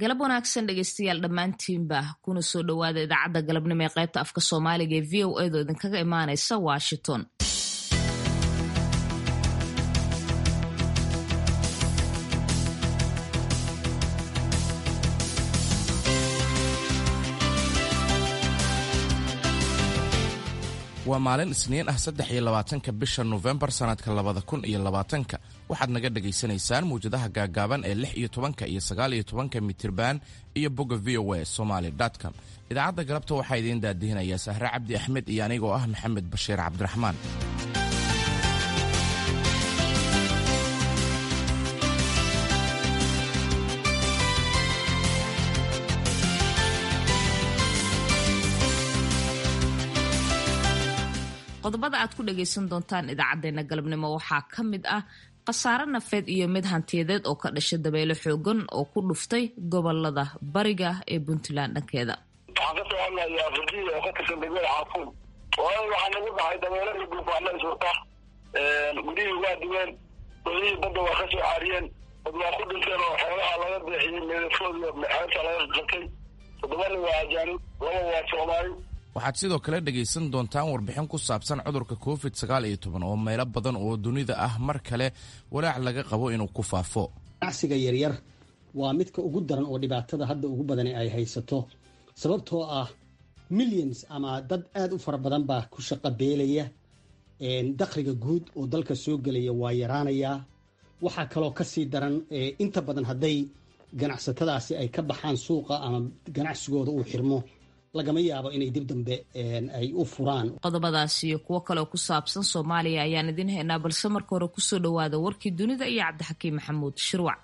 galab wanaagsan dhegeystayaal dhammaantiinba kuna soo dhowaada idaacadda galabnimo ee qaybta afka soomaaliga ee v o edo idinkaga imaanaysa washington waa maalin isniin ah saddex iyo labaatanka bisha nofembar sannadka labada kun iyo labaatanka waxaad naga dhagaysanaysaan mawjadaha gaagaaban ee lix iyo tobanka iyo sagaal iyo tobanka mitirban iyo bogga v o a somaly com idaacadda galabta waxaa idiin daadihinayaa sahre cabdi axmed iyo anigoo ah maxamed bashiir cabdiraxmaan qodobada aad ku dhagaysan doontaan idaacadeena galabnimo waxaa ka mid ah khasaare nafeed iyo mid hantiyadeed oo ka dhashay dabeyle xoogan oo ku dhuftay gobolada bariga ee puntland dhankeeda waxaan ka soo hadlayaa furdiya oo ka tirsan degmada xaafuun waayo waxaa nagu dhacay dabeelada duufaana suurta gudihii waa duween wadihii badda waa ka soo caariyeen dad waa ku dhinteen oo xoolaha laga beexiyey meedafood iyo xeebta laga qatay toddobana waa ajaanib laba waa soomaali waxaad sidoo kale dhegaysan doontaan warbixin ku saabsan cudurka covid sagaal iyo toban oo meelo badan oo dunida ah mar kale walaac laga qabo inuu ku faafo ganacsiga yaryar waa midka ugu daran oo dhibaatada hadda ugu badani ay haysato sababtoo ah millions ama dad aada u fara badan baa ku shaqo beelaya dakhliga guud oo dalka soo gelaya waa yaraanayaa waxaa kaloo kasii daran inta badan hadday ganacsatadaasi ay ka baxaan suuqa ama ganacsigooda uu xirmo lagama yaabo inay dib dambe ay u furaan qodobadaas iyo kuwo kaleoo ku saabsan soomaaliya ayaan idiin haynaa balse marka hore kusoo dhowaada warkii dunida iyo cabdixakiim maxamuud shirwac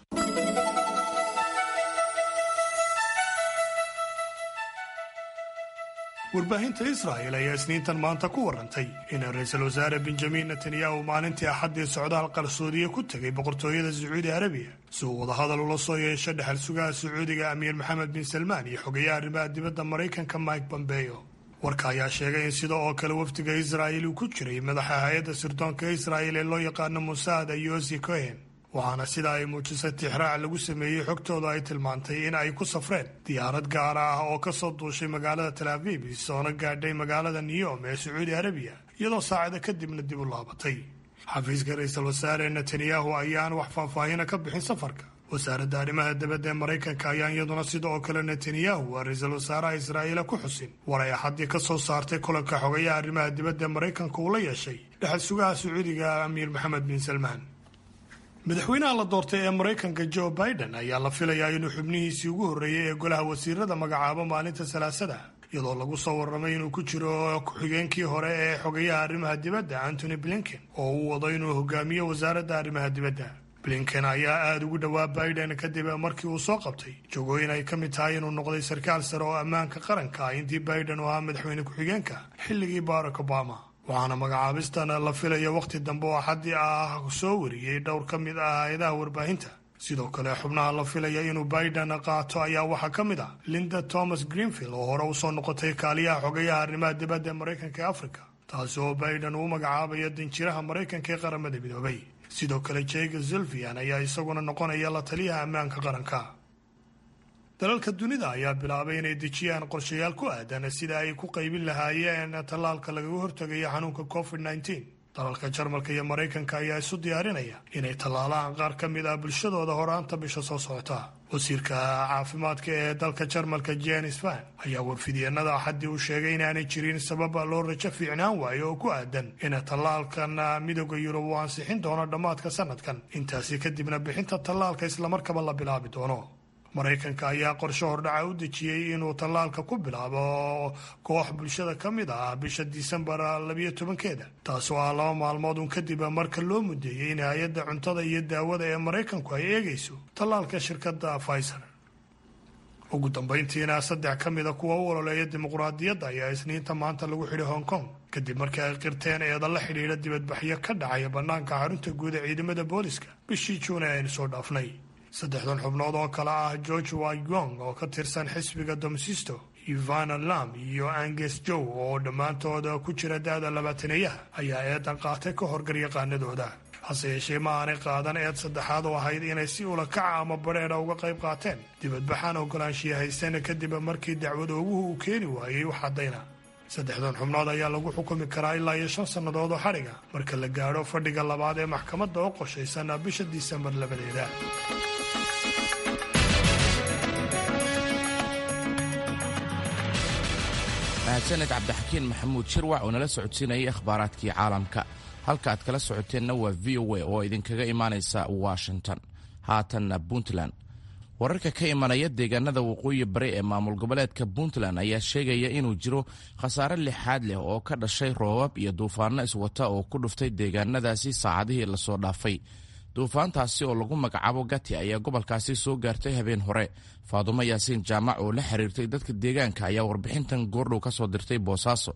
warbaahinta israa'el ayaa isniintan maanta ku warantay in ra-iisul wasaare benjamin netanyahu maalintii axaddii socdaal qarsoodiya ku tegay boqortooyada sacuudi arabiya si uu wadahadal ula soo yeesho dhexal sugaha sacuudiga amiir maxamed bin salmaan iyo xogayaha arrimaha dibadda maraykanka mike bombeyo warka ayaa sheegay in sida oo kale wafdiga israa'il uu ku jiray madaxa hay-adda sirdoonka israa'il ee loo yaqaano musaada yosi cohen waxaana sida ay muujisay tixraac lagu sameeyey xogtooda ay tilmaantay in ay ku safreen diyaarad gaara ah oo ka soo duushay magaalada tal aviv soona gaadhay magaalada niyom ee sacuudi arabiya iyadoo saacada kadibna dib u laabatay xafiiska ra-iisul wasaare netanyahu ayaan wax faahfaahina ka bixin safarka wasaaradda arrimaha dibadda ee maraykanka ayaan iyaduna sida oo kale netanyahu waa ra-iisul wasaaraha israa'iila ku xusin war ay axaddii ka soo saartay kulanka xogayaha arrimaha dibadda ee maraykanka uu la yeeshay dhexal sugaha sacuudiga amiir maxamed bin salmaan madaxweynaha la doortay ee maraykanka joe biden ayaa la filayaa inuu xubnihiisii ugu horreeyey ee golaha wasiirada magacaabo maalinta salaasada iyadoo lagu soo warramay inuu ku jiro ku-xigeenkii hore ee xogayaha arrimaha dibadda antony blinken oo uu wado inuu hogaamiyo wasaaradda arrimaha dibadda blinken ayaa aada ugu dhowaa biden kadib markii uu soo qabtay jogooyin ay ka mid tahay inuu noqday sarkaal sare oo ammaanka qaranka ah intii biden uu ahaa madaxweyne ku-xigeenka xilligii barack obama waxaana magacaabistan la filaya wakhti dambe oo axaddii ah soo wariyey dhowr ka mid ah hay-adaha warbaahinta sidoo kale xubnaha la filaya inuu biden qaato ayaa waxaa ka mid ah linda thomas greenfield oo hore usoo noqotay kaaliyaha xogayaha arrimaha dibadda ee maraykanka ee africa taasi oo biden uu magacaabaya danjiraha maraykanka ee qaramada midoobay sidoo kale jega zulfian ayaa isaguna noqonaya la taliyaha ammaanka qaranka dalalka dunida ayaa bilaabay inay dejiyaan qorshayaal ku aadan sida ay ku qaybin lahaayeen tallaalka lagaga hortagayo xanuunka covid nneteen dalalka jarmalka iyo maraykanka ayaa isu diyaarinaya inay tallaalaan qaar ka mid ah bulshadooda horaanta bisha soo socota wasiirka caafimaadka ee dalka jarmalka jenis van ayaa warfidyeenada axaddii uu sheegay inaanay jirin sababa loo rajo fiicnaan waayo oo ku aadan in tallaalkan midooda yurub uu ansixin doono dhammaadka sanadkan intaasi kadibna bixinta tallaalka islamarkaba la bilaabi doono maraykanka ayaa qorshe hordhaca u dejiyey inuu tallaalka ku bilaabo koox bulshada ka mid ah bisha disembar labiyo tobankeeda taasoo ah laba maalmood un kadib marka loo mudeeyey in hay-adda cuntada iyo daawada ee maraykanku ay eegayso tallaalka shirkadda pfizer ugu dambayntiina saddex ka mida kuwa u ololeeya dimuqraadiyadda ayaa isniinta maanta lagu xidhay hong kong kadib markii ay qirteen eeda la xidhiidha dibadbaxyo ka dhacaya bannaanka xarunta guud ee ciidamada booliska bishii juun ee aynu soo dhaafnay saddexdan xubnood oo kale ah george wayong oo ka tirsan xisbiga domsisto ivana lam iyo anges jow oo dhammaantooda ku jira da-da labaataneeyaha ayaa eedan qaatay ka horgaryaqaanadooda hase yeeshee ma aanay qaadan eed saddexaad oo ahayd inay si ulakaca ama badheedha uga qayb qaateen dibadbaxaan ogolaanshiya haysteen kadib markii dacwad ooguhu uu keeni waayey wax caddayna saddexdan xubnood ayaa lagu xukumi karaa ilaa iyo shan sannadood oo xadhiga marka la gaadho fadhiga labaad ee maxkamadda oo qoshaysan bisha disembar labadeeda mahadsaned cabdixakiin maxamuud shirwac oo nala socodsiinayay akhbaaraadkii caalamka halka aad kala socoteenna waa v o a oo idinkaga imaanaysa washington haatanna puntland wararka ka imanaya deegaanada waqooyi bari ee maamul goboleedka puntland ayaa sheegaya inuu jiro khasaare lixaad leh oo ka dhashay roobab iyo duufaanno iswata oo ku dhuftay deegaanadaasi saacadihii lasoo dhaafay duufaantaasi oo lagu magacaabo gati ayaa gobolkaasi soo gaartay habeen hore faadumo yaasiin jaamac oo la xiriirtay dadka deegaanka ayaa warbixintan goordhow ka soo dirtay boosaaso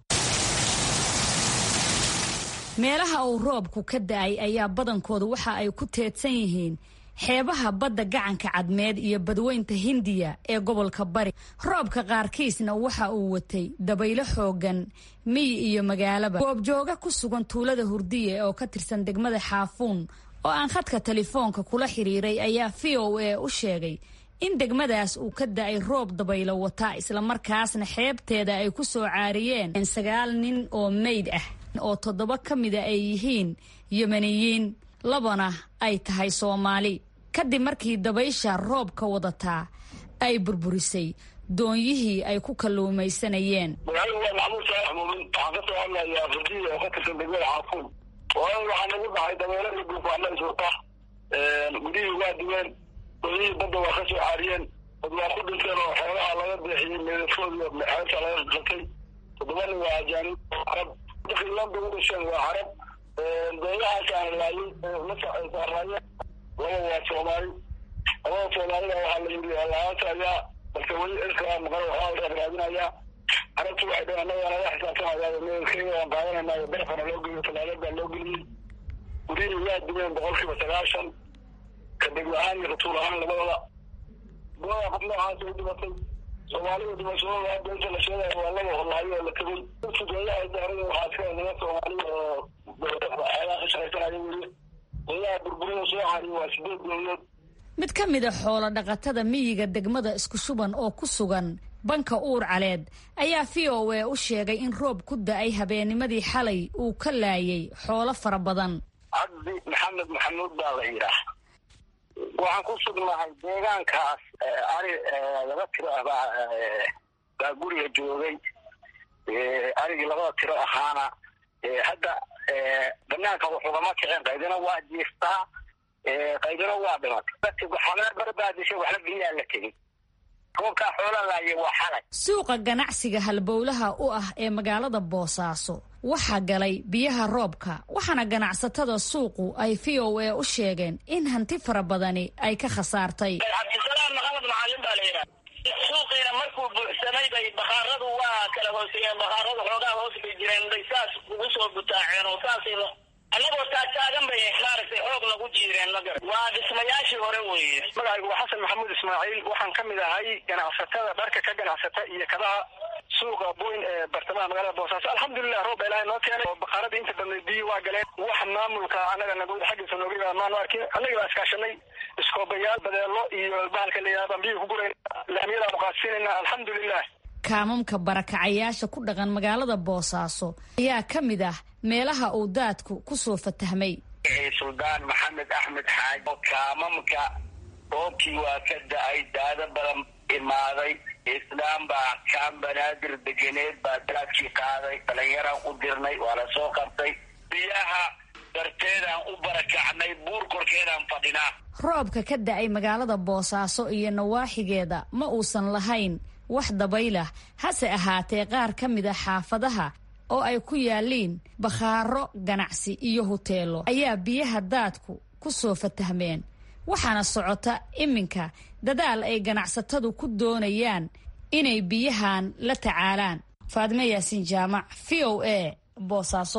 meelaha uu roobku ka da'ay ayaa badankooda waxa ay ku teedsan yihiin xeebaha badda gacanka cadmeed iyo badweynta hindiya ee gobolka bari roobka qaarkiisna waxa uu watay dabaylo xoogan miyi iyo magaalaba goobjooga ku sugan tuulada hurdiye oo ka tirsan degmada xaafuun oo aan khadka telefoonka kula xiriiray ayaa v o a u sheegay in degmadaas uu ka da'ay roob dabaylo wata islamarkaasna xeebteeda ay ku soo caariyeen sagaal nin oo meyd ah oo toddoba ka mida ay yihiin yemeniyiin labana ay tahay soomaali kadib markii dabaysha roobka wadataa ay burburisay doonyihii ay ku kalluumaysanayeen magaaladu waa maxmuud saalax muumin waxaan ka soo hadlayaa fardiya oo ka tirsan degmada xaafuun waayo waxaa nagu dhacay dabeelo iyo duufaano iswata gudihii waa duween doonyihii badda waa ka soo caariyeen dad waa ku dhinteen oo xoolaha laga deexiyey meedadkoodi xeebta laga qatay toddoba nin waa ajaanib carab dadkii landa u dhasheen waa carab doonyahaas aan laayay saaraayeen laba waa soomaali labada soomaalida waxaa la yidhi laanta ayaa balse weli cirkaa maqan waxaa la raadinayaa carabtu waxay dheen annaga naga xisaabtamayaa meelkeyga waan qaadanayna barafana loo geliyo talaagada loo geliyey gurihii waa dumeen boqolkiiba sagaashan ka degmo ahaan iyo ratuul ahaan labadaba labada qof noocaas u dhimatay soomaalida dhimashadooda hadda inta la sheegayo waa laba holaayo oo la tegay sugeeyaha daarada waxaa iska naga soomaali oo xeebaha ka shaqaysanaya weli doyaha burburida soo cariyo waa sideed dooyood mid ka mida xoolo dhaqatada miyiga degmada isku shuban oo ku sugan banka uur caleed ayaa v o a u sheegay in roob ku da-ay habeennimadii xalay uu ka laayay xoolo fara badan cabdi maxamed maxamuud baa la yidhaah waxaan ku sugnahay deegaankaas ari laba tiro ah baa baa guriga joogay arigii labada tiro ahaana hadda banaanka waxugama kicin qaydina waa jiiftaa qaydina waa dhimatay waxaa barbaadishay waxba biyaa la tegey roobkaa xoola laaye waa xalay suuqa ganacsiga halbowlaha u ah ee magaalada boosaaso waxaa galay biyaha roobka waxaana ganacsatada suuqu ay v o a u sheegeen in hanti fara badani ay ka khasaartay cabdisalaam maxamed macalin baa la yidhaha suuqiina markuu buuxsamay bay bakhaaradu waa kala hooseyeen bakhaaradu xoogaa hoos bay jireen bay saas ugu soo butaaceen oo saas annagoo taagtaagan bay maaragtay xoog nagu jiireen magar waa dhismayaashii hore weeye magacaygu waa xasan maxamuud ismaaciil waxaan ka mid ahay ganacsatada dharka ka ganacsata iyo kabaha suuqa boyn ee bartamaha magaalada boosaaso alxamdulilah roob baa ilaahay noo keenay oo bakaaradii inta badnay biyi waa galeen wax maamulka annaga nagawada xaggiisa nooga yimaada maanu arkin annagii baa iskaashanay iskoobayaal badeelo iyo bahalka la yidhahda baan biyi ku gurayn laamiyada muqaadsiinayna alxamdulilah kaamamka barakacayaasha ku dhaqan magaalada boosaaso ayaa ka mid ah meelaha uu daadku ku soo fatahmay suldaan maxamed axmed xaaji kaamamka roobkii waa ka da-ay daado badan imaaday islaam baa kaan banaadir degeneed baa daadkii qaaday dhalinyaraan u dirnay waa la soo qabtay biyaha darteedaan u barakacnay buur korkeedaan fadhinaa roobka ka da-ay magaalada boosaaso iyo nawaaxigeeda ma uusan lahayn wax dabaylah hase ahaatee qaar ka mid a xaafadaha oo ay ku yaalliin bakhaaro ganacsi iyo huteelo ayaa biyaha daadku ku soo fatahmeen waxaana socota iminka dadaal ay ganacsatadu ku doonayaan inay biyahan la tacaalaan faadime yaasiin jaamac v o a boosaaso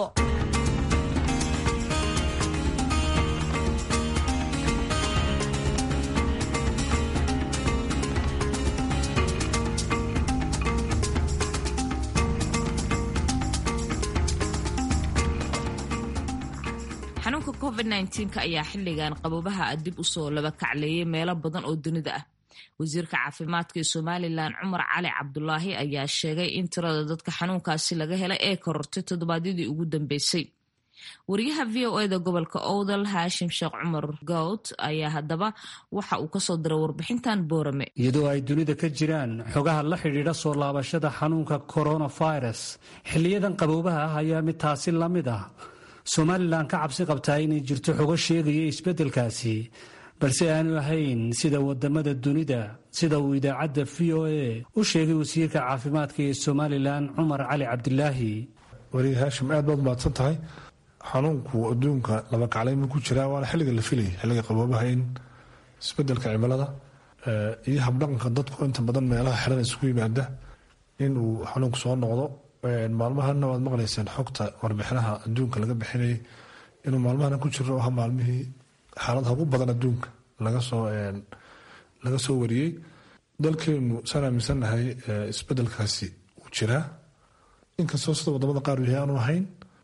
xanuunka covid covid nka ayaa xilligan qabobaha dib usoo laba kacleeyay meelo badan oo dunida ah wasiirka caafimaadka ee somalilan cumar cali cabdulaahi ayaa sheegay in tirada dadka xanuunkaasi laga helay ee korortay toddobaadyadii ugu dambeysay wariyaha v o eda gobolka owdal haashim sheekh cumar gowd ayaa haddaba waxa uu kasoo diray warbixintan boorame iyadoo ay dunida ka jiraan xogaha la xidhiidha soo laabashada xanuunka coronavirus xiliyadan qaboobaha ah ayaa mid taasi la mid ah somalilan ka cabsi qabtaa inay jirto xogo sheegaya isbeddelkaasi balse aanu ahayn sida wadamada dunida sida uu idaacadda v o a u sheegay wasiirka caafimaadka ee somalilan cumar cali cabdilaahi wariye haashim aad baad mahadsan tahay xanuunku adduunka laba kaclayma ku jiraa waana xilliga la filayay xilliga qaboobaha in isbedelka cimilada iyo habdhaqanka dadku inta badan meelaha xiran isugu yimaada inuu xanuunku soo noqdo maalmahana waad maqlayseen xogta warbixinaha adduunka laga bixinayay inuu maalmahana ku jiro aha maalmihii xaaladaha ugu badan adduunka laga soo wariyey dalkeenu saan aaminsannahay isbedelkaasi uu jiraa inkastoo sida wadamada qaar yahay aanu ahayn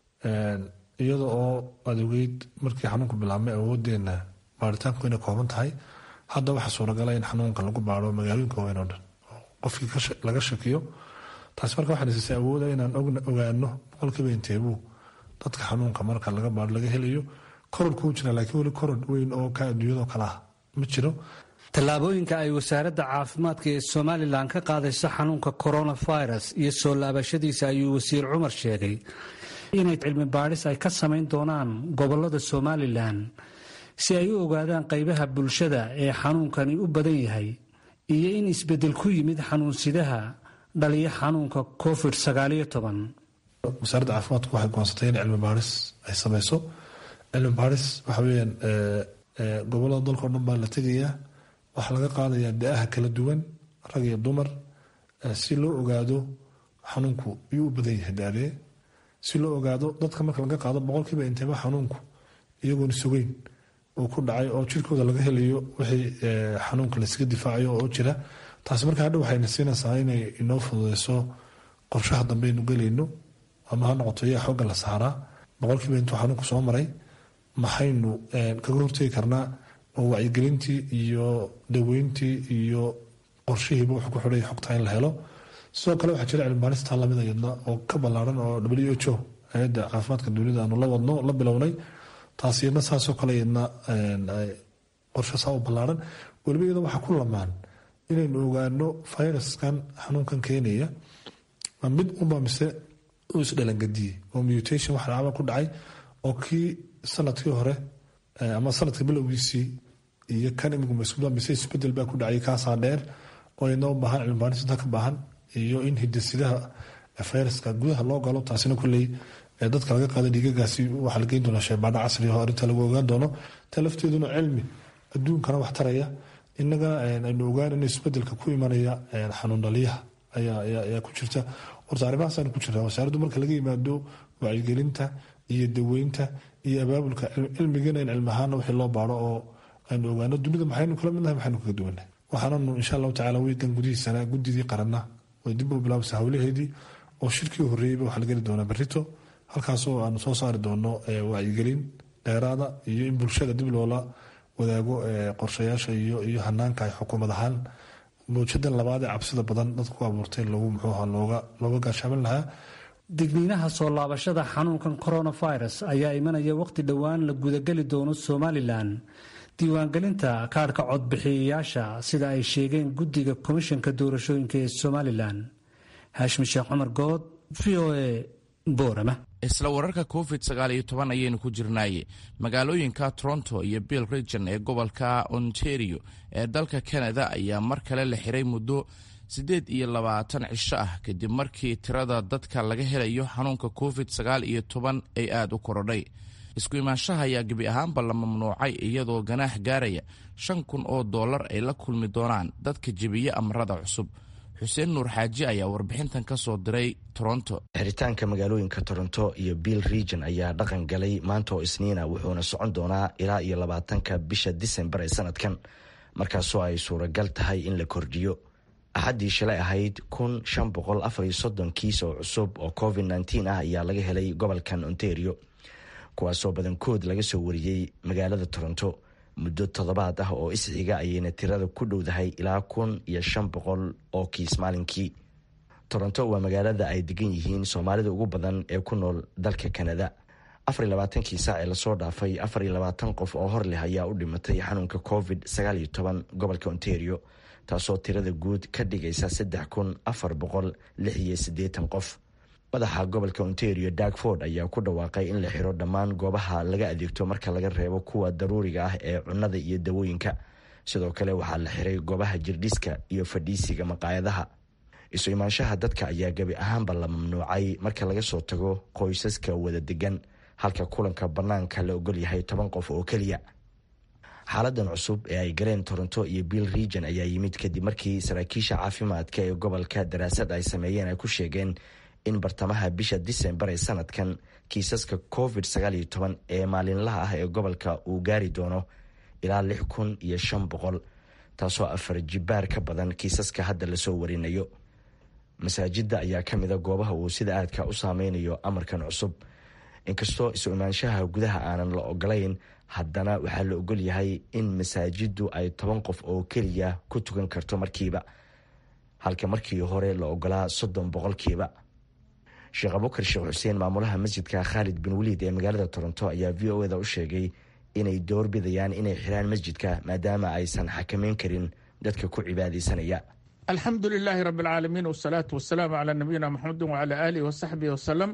iyada oo aad ogeyd markii xanuunku bilaabmay awoodeena baaritaanku inay kooban tahay hadda waxaa suuragala in xanuunka lagu baaro magaalooyinka waaweyn oo dhan qofkii laga shakiyo taasi marka waxaa nasiisay awooda inaan ogaano boqolkiiba inteebuu dadka xanuunka marka laga baaro laga helayo koror kuu jira laakiin weli koror weyn oo ka adduunyadoo kale ah ma jiro tallaabooyinka ay wasaaradda caafimaadka ee somalilan ka qaadayso xanuunka coronavirus iyo soo laabashadiisa ayuu wasiir cumar sheegay inay cilmi baadhis ay ka samayn doonaan gobolada somalilan si ay u ogaadaan qaybaha bulshada ee xanuunkani u badan yahay iyo in isbeddel ku yimid xanuunsidaha dhaliya xanuunka covid wasaaradda caafimaadku waxay goonsatay in cilmi baadhis ay samayso cilmi baadhis waxa weyaan gobolada dalka o dhan baa la tegayaa waxaa laga qaadayaa da-aha kala duwan rag iyo dumar si loo ogaado xanuunku iyuu u badan yahay daadee si loo ogaado dadka marka laga qaado boqolkiiba inteeba xanuunku iyagoon sugeyn uu ku dhacay oo jirkooda laga helayo wixii xanuunka laysaga difaacayo oo jira taasi marka hadha waxayna siinaysaa inay inoo fududeyso qorshaha dambe aynu gelayno ama ha noqoto yaa xooga la saaraa boqolkiiba intuu xanuunku soo maray maxaynu kaga hortegi karnaa oo wacyigelintii iyo daweyntii iyo qorshihiiba wuxuu ku xidhay xogta in la helo sidoo kale waxaa jira cilmibaaristaa lamid iyadna oo ka ballaaran oo w h o hay-adda caafimaadka dunida aanu la wadno la bilownay taas iyadna saasoo kale iyadna qorshe saa u ballaaran weliba iyadoo waxaa ku lamaan inaynu ogaano viruskan xanuunkan keenaya ma mid unba mise uu isdhalangadiye oo mutation wax dhacba ku dhacay oo kii sanadkii hore ama sanadka bilowgiisii iyo kan imika maskuula mise isbedel baa ku dhacay kaasaa dheer oo iyadna u baahan cilmibaaris intaa ka baahan iyo in hidasidaha fayraska gudaha loo galo taasina kulley dadka laga qaada dhiigagaasi waxaa la geyn doonaa sheebaadho casri oo arrinta lagu ogaan doono ta lafteeduna cilmi adduunkana wax taraya innagana aynu ogaan in isbedelka ku imanaya xanuun dhaliyaha ayaa ku jirta horta arrimahaasaan ku jira wasaaraddu marka laga yimaado wacyigelinta iyo daweynta iyo abaabulka cilmigana in cilmi ahaana wixii loo baaro oo aynu ogaano dunida maxaynu kala midnahay maxaynu kaga duwannahay waxaananu insha allahu tacala wiigan gudihiisana gudidii qaranna way dib u bilaabasa howlaheedii oo shirkii horreeyeyba waxaa la geli doonaa berrito halkaasoo aanu soo saari doono wacyigelin dheeraada iyo in bulshada dib loola wadaago qorshayaasha iyo hanaanka ay xukuumad ahaan mawjadan labaad ee cabsida badan dadka ku abuurtay lagu muxuuha looga gaashaamin lahaa digniinaha soo laabashada xanuunkan coronavirus ayaa imanaya waqti dhowaan la gudageli doono somalilan diiwaangelinta kaadhka codbixiyayaasha sida ay sheegeen guddiga komishanka doorashooyinka ee somalilan haashim sheekh cumar good v o a boorama isla wararka covid sagaal iyo toban ayaynu ku jirnaaye magaalooyinka toronto iyo bill region ee gobolka ontario ee dalka canada ayaa mar kale la xiray muddo siddeed iyo labaatan cisho ah kadib markii tirada dadka laga helayo xanuunka covid sagaal iyo toban ay aada u korodhay isku imaanshaha ayaa gebi ahaanba la mamnuucay iyadoo ganaax gaaraya shan kun oo dollar ay la kulmi doonaan dadka jebiya amarada cusub xuseen nuur xaaji ayaa warbixintan ka soo diray toronto xiritaanka magaalooyinka toronto iyo bill region ayaa dhaqan galay maanta oo isniina wuxuuna socon doonaa ilaa iyo labaatanka bisha disembar ee sanadkan markaasoo ay suuragal tahay in la kordhiyo axaddii shalay ahayd kun shan boqol afar iyo soddon kiis oo cusub oo covid nneteen ah ayaa laga helay gobolkan ontario kuwaasoo badankood laga soo wariyey magaalada toronto muddo toddobaad ah oo isxiga ayayna tirada ku dhowdahay ilaa kun iyo shan boqol oo kiis maalinkii toronto waa magaalada ay degan yihiin soomaalida ugu badan ee ku nool dalka kanada afar iyo labaatankii saac ee lasoo dhaafay afar iyo labaatan qof oo hor leh ayaa u dhimatay xanuunka covid sagaal iyo toban gobolka ontario taasoo tirada guud ka dhigaysa saddex kun afar boqol lix iyo siddeetan qof madaxa gobolka ontario darkford ayaa ku dhawaaqay in la xiro dhammaan goobaha laga adeegto marka laga reebo kuwa daruuriga ah ee cunnada iyo dawooyinka sidoo kale waxaa la xiray goobaha jirdhiska iyo fadhiisiga maqaayadaha isu imaanshaha dadka ayaa gebi ahaanba la mamnuucay marka laga soo tago qoysaska wada degan halka kulanka bannaanka la ogol yahay toban qof oo keliya xaaladan cusub ee ay galeen toronto iyo bill region ayaa yimid kadib markii saraakiisha caafimaadka ee gobolka daraasad ay sameeyeen ay ku sheegeen in bartamaha bisha disembar ee sanadkan kiisaska covid sagaal iyo toban ee maalinlaha ah ee gobolka uu gaari doono ilaa lix kun iyo shan boqol taasoo afar jibaar ka badan kiisaska hadda lasoo warinayo masaajidda ayaa ka mida goobaha uu sida aadka u saameynayo amarkan cusub inkastoo isu imaanshaha gudaha aanan la ogolayn haddana waxaa la ogol yahay in masaajiddu ay toban qof oo keliya ku tukan karto markiiba halka markii hore la ogolaa soddon boqolkiiba sheekh abukar sheekh xuseen maamulaha masjidka khaalid bin waliid ee magaalada toronto ayaa v o eda u sheegay inay doorbidayaan inay xiraan masjidka maadaama aysan xakameyn karin dadka ku cibaadaysanaya alxamdu lilaahi rabi alcaalamiin wasalaatu wasalaamu calaa nabiyina maxamedin wacalaa aalihi wasaxbihi wasalam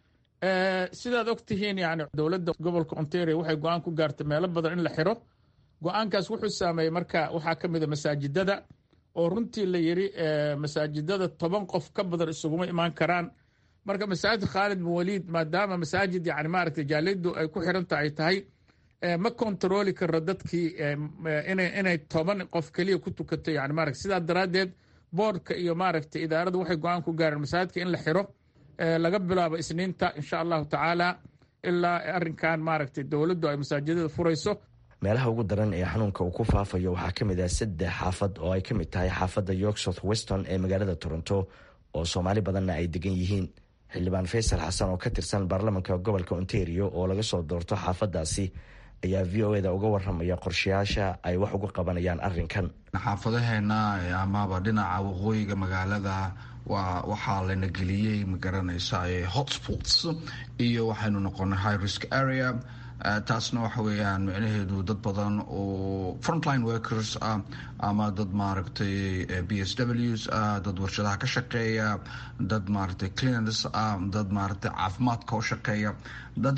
sidaad og tihiin yani dowladda gobolka ontario waxay go-aan ku gaartay meelo badan in la xiro go-aankaas wuxuu saameeyey marka waxaa ka mida masaajidada oo runtii la yiri masaajidada toban qof ka badan isuguma imaan karaan marka masaajid khaalid bin waliid maadaama masaajid yani maaragtay jaalidu ay ku xiranta ay tahay ma kontarooli karo dadkii inay toban qof keliya ku tukato yani maaragta sidaa daraaddeed boordka iyo maaragtay idaaraddu waxay go-aan ku gaareen masaajidka in la xiro laga bilaabo isniinta insha allahu tacaala ilaa arrinkan maaragtay dowladdu ay masaajidada furayso meelaha ugu daran ee xanuunka uu ku faafayo waxaa ka mid ah saddex xaafad oo ay ka mid tahay xaafadda york south weston ee magaalada toronto oo soomaali badanna ay degan yihiin xildhibaan faysal xasan oo ka tirsan baarlamanka gobolka ontario oo laga soo doorto xaafadaasi ayaa v o eda uga waramaya qorshayaasha ay wax uga qabanayaan arrinkan xaafadaheena amaba dhinaca waqooyiga magaalada waa waxaa lana geliyey magaranaysa hotspots iyo waxaynu noqonay high risk area taasna waxa weeyaan micnaheedu dad badan oo frontline workers ah ama dad maaragtay b s ws ah dad warshadaha ka shaqeeya dad maaragtay cleaners ah dad maaragtay caafimaadka u shaqeeya dad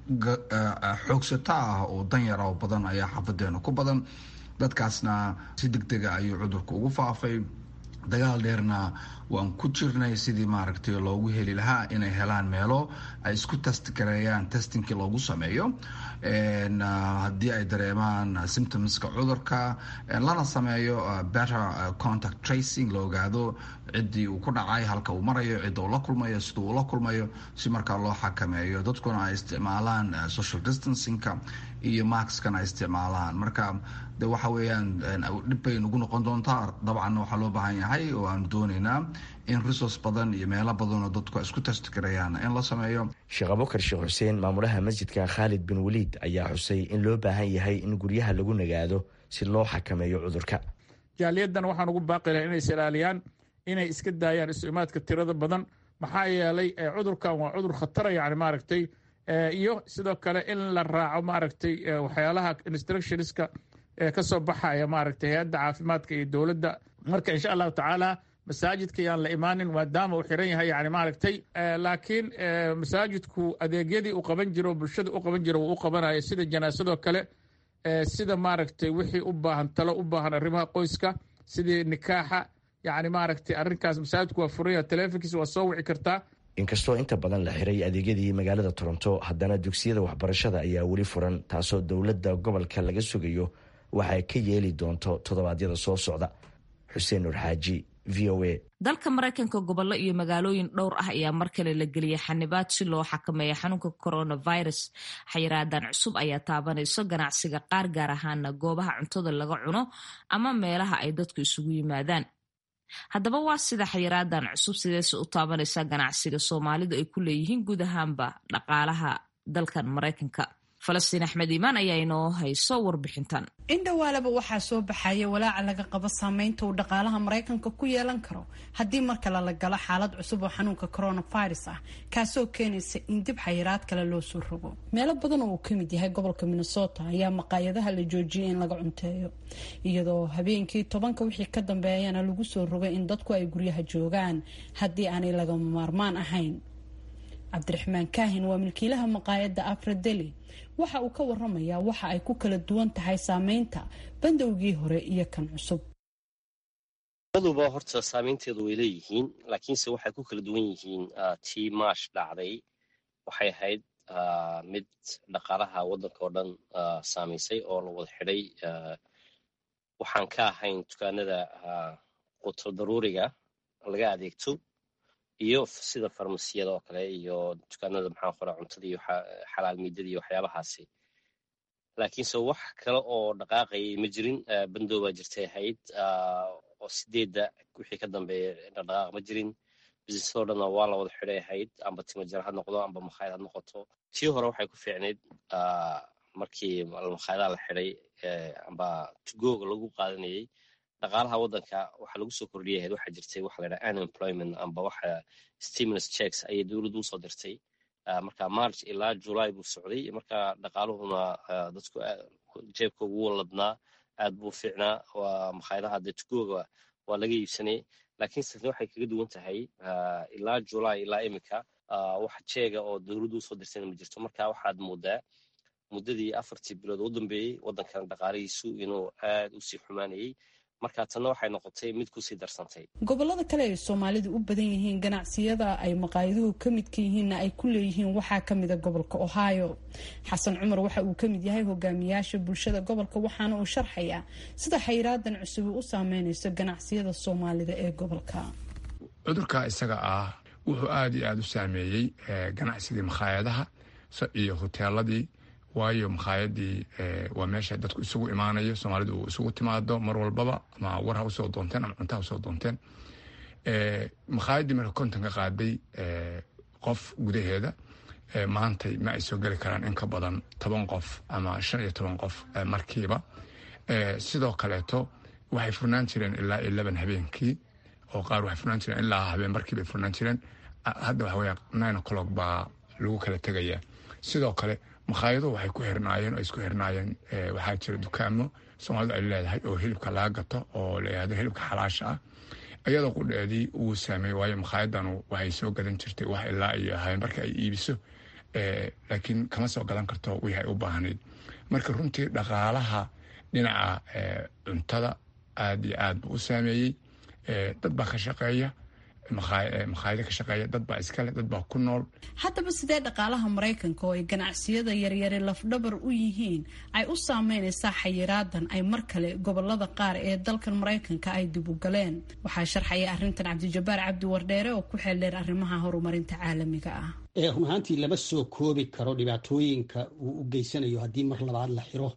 xoogsata ah oo danyara oo badan ayaa xaafadeena ku badan dadkaasna si deg dega ayuu cudurka ugu faafay dagaal dheerna waan ku jirnay sidii maaragtay loogu heli lahaa inay helaan meelo ay isku test gareeyaan testingkii loogu sameeyo haddii ay dareemaan symptomska cudurka lana sameeyo better contact tracing la ogaado ciddii uu ku dhacay halka uu marayo cidda uu la kulmayo sida uu la kulmayo si markaa loo xakameeyo dadkuna ay isticmaalaan social distancingka iyo maxkana ay isticmaalaan marka de waxa weeyaan dhib bay nagu noqon doontaa dabcan waxaa loo baahan yahay oo aanu doonaynaa in resource badan iyo meelo badanoo dadku isku testgarayaan in la sameeyo sheekh abukar sheekh xuseen maamulaha masjidka khaalid bin waliid ayaa xusay in loo baahan yahay in guryaha lagu nagaado si loo xakameeyo cudurka jaaliyadan waxaan ugu baaqi lahay inay is ilaaliyaan inay iska daayaan isu imaadka tirada badan maxaa yeelay cudurkan waa cudur khatara yani maaragtay iyo sidoo kale in la raaco maaragtay waxyaalaha instructionska ka soo baxaya maaragtay hay-adda caafimaadka iyo dowladda marka insha allahu tacaala masaajidka yaan la imaanin maadaama uu xiran yahay yani maaragtay laakiin masaajidku adeegyadii uu qaban jiro bulshada u qaban jiro wuu u qabanaya sida janaasadoo kale sida maaragtay wixii u baahan talo u baahan arrimaha qoyska sidii nikaaxa yani maaragtay arrinkaas masaajidku waa furanya teleefonkiisa waa soo wici kartaa inkastoo inta badan la xiray adeegyadii magaalada toronto haddana dugsiyada waxbarashada ayaa weli furan taasoo dowladda gobolka laga sugayo waxay ka yeeli doonto toddobaadyada soo socda xuseen nur xaaji v o a dalka maraykanka gobollo iyo magaalooyin dhowr ah ayaa mar kale la geliyay xanibaad si loo xakameeya xanuunka coronavirus xayiraadan cusub ayaa taabanayso ganacsiga qaar gaar ahaana goobaha cuntada laga cuno ama meelaha ay dadku isugu yimaadaan haddaba waa sida xayiraadan cusub sideese u taabanaysaa ganacsiga soomaalidu ay ku leeyihiin guud ahaanba dhaqaalaha dalkan maraykanka falastiin axmed iimaan ayaa inoo hayso warbixintan indhawaalaba waxaa soo baxaya walaaca laga qabo saameynta uu dhaqaalaha maraykanka ku yeelan karo haddii mar kale la galo xaalad cusub oo xanuunka coronavirus ah kaasoo keenaysa in dib xayiraad kale loo soo rogo meelo badan oo uu kamid yahay gobolka minnesota ayaa maqaayadaha la joojiyay in laga cunteeyo iyadoo habeenkii tobanka wixii ka dambeeyana lagu soo rogay in dadku ay guryaha joogaan haddii aanay lagama maarmaan ahayn cabdiraxmaan kaahin waa milkiilaha maqaayadda afradeli waxa uu ka waramayaa waxa ay ku kala duwan tahay saameynta bandowgii hore iyo kan cusub labaduba horta saameynteedu way leeyihiin laakiinse waxay ku kala duwan yihiin tii maash dhacday waxay ahayd mid dhaqaalaha waddanka oo dhan saamaysay oo la wada xidhay waxaan ka ahayn dukaanada quto daruuriga laga adeegto iyo sida farmasiyada oo kale iyo dukaanada maxaa qora cuntada iyo xalaal miidada iyo waxyaabahaasi laakiinse wax kale oo dhaqaaqayay ma jirin bandow baa jirtay ahayd oo sideedda wixii ka dambeeya dhaqaaq ma jirin businessadoo dhanna waa la wada xidhay ahayd amba timajar ha noqdo amba makhaayad ha noqoto tii hore waxay ku fiicnayd markii makhaayadaha la xidhay amba tugooga lagu qaadanayay dhaqaalaha waddanka waxaa lagu soo kordhiyay ahayd waxaa jirtay waxa la yidhaha unemployment amba waxa stimulus checks ayay dowladdu usoo dirtay marka march ilaa july buu socday marka dhaqaaluhuna dadku jeebka ugu waladnaa aad buu fiicnaa waa makhaayadaha dee tugooga waa laga iibsanay laakiin sitna waxay kaga duwan tahay ilaa july ilaa iminka wax jeega oo dowladdu usoo dirtayna ma jirto marka waxaad moodaa muddadii afartii bilood u dambeeyey waddankan dhaqaalihiisu inuu aad u sii xumaanayay marka tanna waxay noqotay mid kusii darsantay gobolada kale ay soomaalidu u badan yihiin ganacsiyada ay maqaayaduhu ka midka yihiinna ay ku leeyihiin waxaa kamida gobolka ohio xasan cumar waxa uu kamid yahay hogaamiyaasha bulshada gobolka waxaana uu sharxayaa sida xayraadan cusubi u saameynayso ganacsiyada soomaalida ee gobolka cudurka isaga ah wuxuu aada iyo aada u saameeyey ganacsigii makhaayadaha iyo hoteeladii waayo makhaayadii waa meesha dadku isugu imaanayo soomaalidu uu isugu timaado mar walbaba ama war ha usoo doonteen ama cunta ha usoo doonteen makhaayadii marka kontonka qaaday qof gudaheeda maantay ma ay soo geli karaan in ka badan toban qof ama shan iyo toban qof markiiba sidoo kaleeto waxay furnaan jireen ilaa eleven habeenkii oo qaar waxay furnaan jireen ilaa habeen markii bay furnaan jireen hadda waxa weya nine o'clock baa lagu kala tegayaa sidoo kale makhaayado waxay ku xirnaayeen oo isku xirnaayeen waxaa jira dukaamo soomaalidu ay leedahay oo hilibka laga gato oo la yihahdo hilibka xalaasha ah iyadoo qudheedii uu saameeyey waayo makhaayadanu waxay soo gadan jirtay wax ilaa iyo habeen marka ay iibiso laakiin kama soo gadan karto wixii ay u baahnayd marka runtii dhaqaalaha dhinaca cuntada aada iyo aad buu u saameeyey dad baa ka shaqeeya makhaayado ka shaqeeya dad baa iskale dad baa ku nool haddaba sidee dhaqaalaha maraykanka oo ay ganacsiyada yaryari lafdhabar u yihiin ay u saameynaysaa xayiraadan ay mar kale gobolada qaar ee dalkan maraykanka ay dib u galeen waxaa sharxaya arrintan cabdijabaar cabdi wardheere oo ku xeeldheer arrimaha horumarinta caalamiga ah run ahaantii lama soo koobi karo dhibaatooyinka uu u geysanayo haddii mar labaad la xiro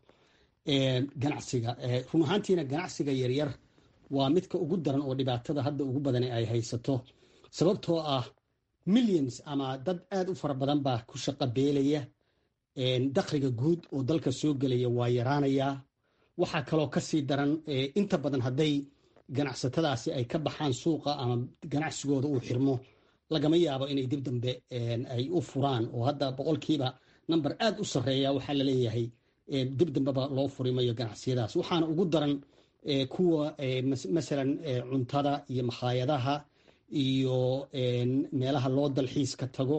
ganacsiga run ahaantiina ganacsiga yaryar waa midka ugu daran oo dhibaatada hadda ugu badan ay haysato sababtoo ah millions ama dad aad u fara badan baa ku shaqo beelaya dakhliga guud oo dalka soo gelaya waa yaraanayaa waxaa kaloo kasii daran inta badan hadday ganacsatadaasi ay ka baxaan suuqa ama ganacsigooda uu xirmo lagama yaabo inay dib dambe ay u furaan oo hadda boqolkiiba number aad u sarreeya waxaa laleeyahay dib dambeba loo furimayo ganacsiyadaas waxaana ugu daran kuwa masalan cuntada iyo makhaayadaha iyo meelaha loo dalxiiska tago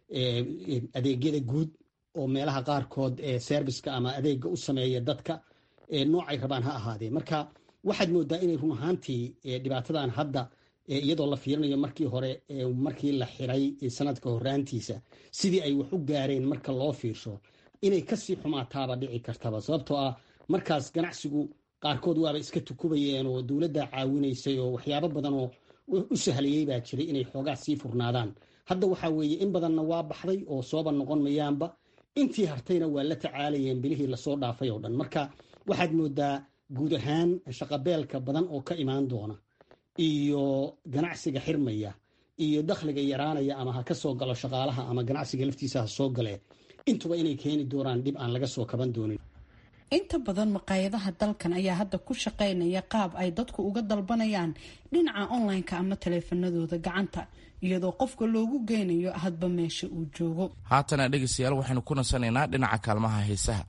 adeegyada guud oo meelaha qaarkood serviceka ama adeega u sameeya dadka noocay rabaan ha ahaadee marka waxaad moodaa inay run ahaantii dhibaatadan hadda iyadoo la fiirinayo markii hore markii la xiray sanadka horaantiisa sidii ay wax u gaareen marka loo fiirsho inay kasii xumaataaba dhici kartaba sababtoo ah markaas ganacsigu qaarkood waaba iska tukubayeen oo dowladda caawinaysay oo waxyaabo badan oo u sahlayey baa jiray inay xoogaa sii furnaadaan hadda waxaa weeye in badanna waa baxday oo sooba noqon mayaanba intii hartayna waa la tacaalayeen bilihii lasoo dhaafay oo dhan marka waxaad moodaa guud ahaan shaqabeelka badan oo ka imaan doona iyo ganacsiga xirmaya iyo dakhliga yaraanaya ama ha ka soo galo shaqaalaha ama ganacsiga laftiisa ha soo galee intuba inay keeni doonaan dhib aan laga soo kaban doonin inta badan maqaayadaha dalkan ayaa hadda ku shaqaynaya qaab ay dadku uga dalbanayaan dhinaca online-ka ama taleefanadooda gacanta iyadoo qofka loogu geynayo hadba meesha uu joogo haatana dhegaystayaal waxaynu ku nasanaynaa dhinaca kaalmaha heesaha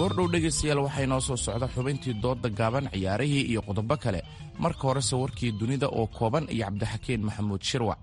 goordhow dhegaystayaal waxaa inoo soo socda xubintii doodda gaaban ciyaarihii iyo qodobo kale marka horese warkii dunida oo kooban iyo cabdixakiin maxamuud shirwac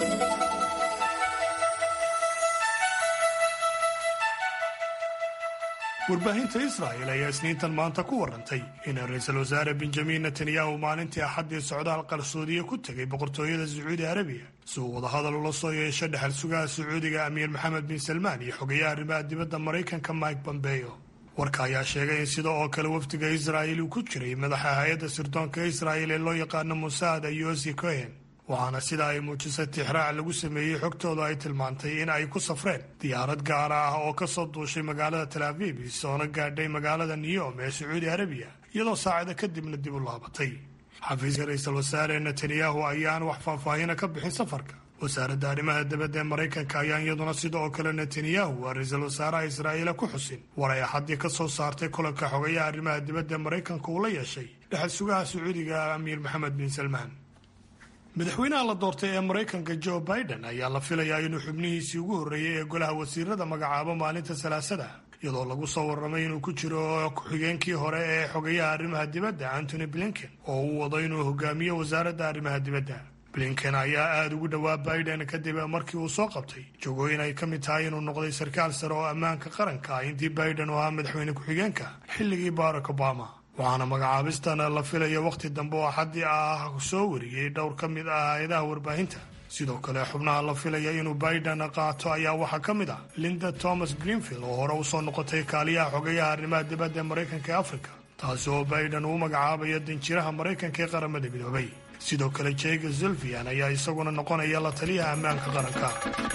warbaahinta israa'el ayaa isniintan maanta ku warantay in ra-iisul wasaare benjamin netanyahu maalintii axaddii socdaal qarsoodiye ku tegay boqortooyada sacuudi arabiya si uu wadahadal ula soo yeesho dhexal sugaha sacuudiga amiir maxamed bin salmaan iyo xogayaha arrimaha dibadda maraykanka mike bombeyo warka ayaa sheegay in sida oo kale wafdiga israa'il uu ku jiray madaxa hay-adda sirdoonka israa'il ee loo yaqaano musaada yosi cohen waxaana sida ay muujisay tixraac lagu sameeyey xogtooda ay tilmaantay in ay ku safreen diyaarad gaara ah oo ka soo duushay magaalada tal abiib soona gaadhay magaalada niyom ee sacuudi arabiya iyadoo saacada kadibna dib u laabatay xafiiska ra-iisul wasaare netanyahu ayaan wax faahfaahina ka bixin safarka wasaaradda arrimaha dibadda ee maraykanka ayaan iyaduna sida oo kale netanyahu waa ra-iisul wasaaraha israa'iila ku xusin war ay axaddii ka soo saartay kulanka xogayaha arrimaha dibadda ee maraykanka uu la yeeshay dhexal sugaha sacuudiga amiir maxamed bin salmaan madaxweynaha la doortay ee maraykanka joe biden ayaa la filayaa inuu xubnihiisii ugu horreeyey ee golaha wasiirada magacaabo maalinta salaasada iyadoo lagu soo warramay inuu ku jiro ku-xigeenkii hore ee xogayaha arrimaha dibadda antony blinken oo uu wado inuu hogaamiyo wasaaradda arrimaha dibadda blinken ayaa aada ugu dhowaa biden kadib markii uu soo qabtay jogooyin ay ka mid tahay inuu noqday sarkaal sare oo ammaanka qaranka ah intii biden uu ahaa madaxweyne ku-xigeenka xilligii barack obama waxaana magacaabistan la filaya wakhti dambe oo axaddii ah soo wariyey dhowr ka mid ah hay-adaha warbaahinta sidoo kale xubnaha la filaya inuu biden qaato ayaa waxaa ka mid ah linda thomas greenfield oo hore usoo noqotay kaaliyaha xogayaha arrimaha dibadda ee maraykanka ee afrika taasi oo biden uu magacaabayo danjiraha maraykanka ee qaramada midoobay sidoo kale jega zulfian ayaa isaguna noqonaya la taliyaha ammaanka qaranka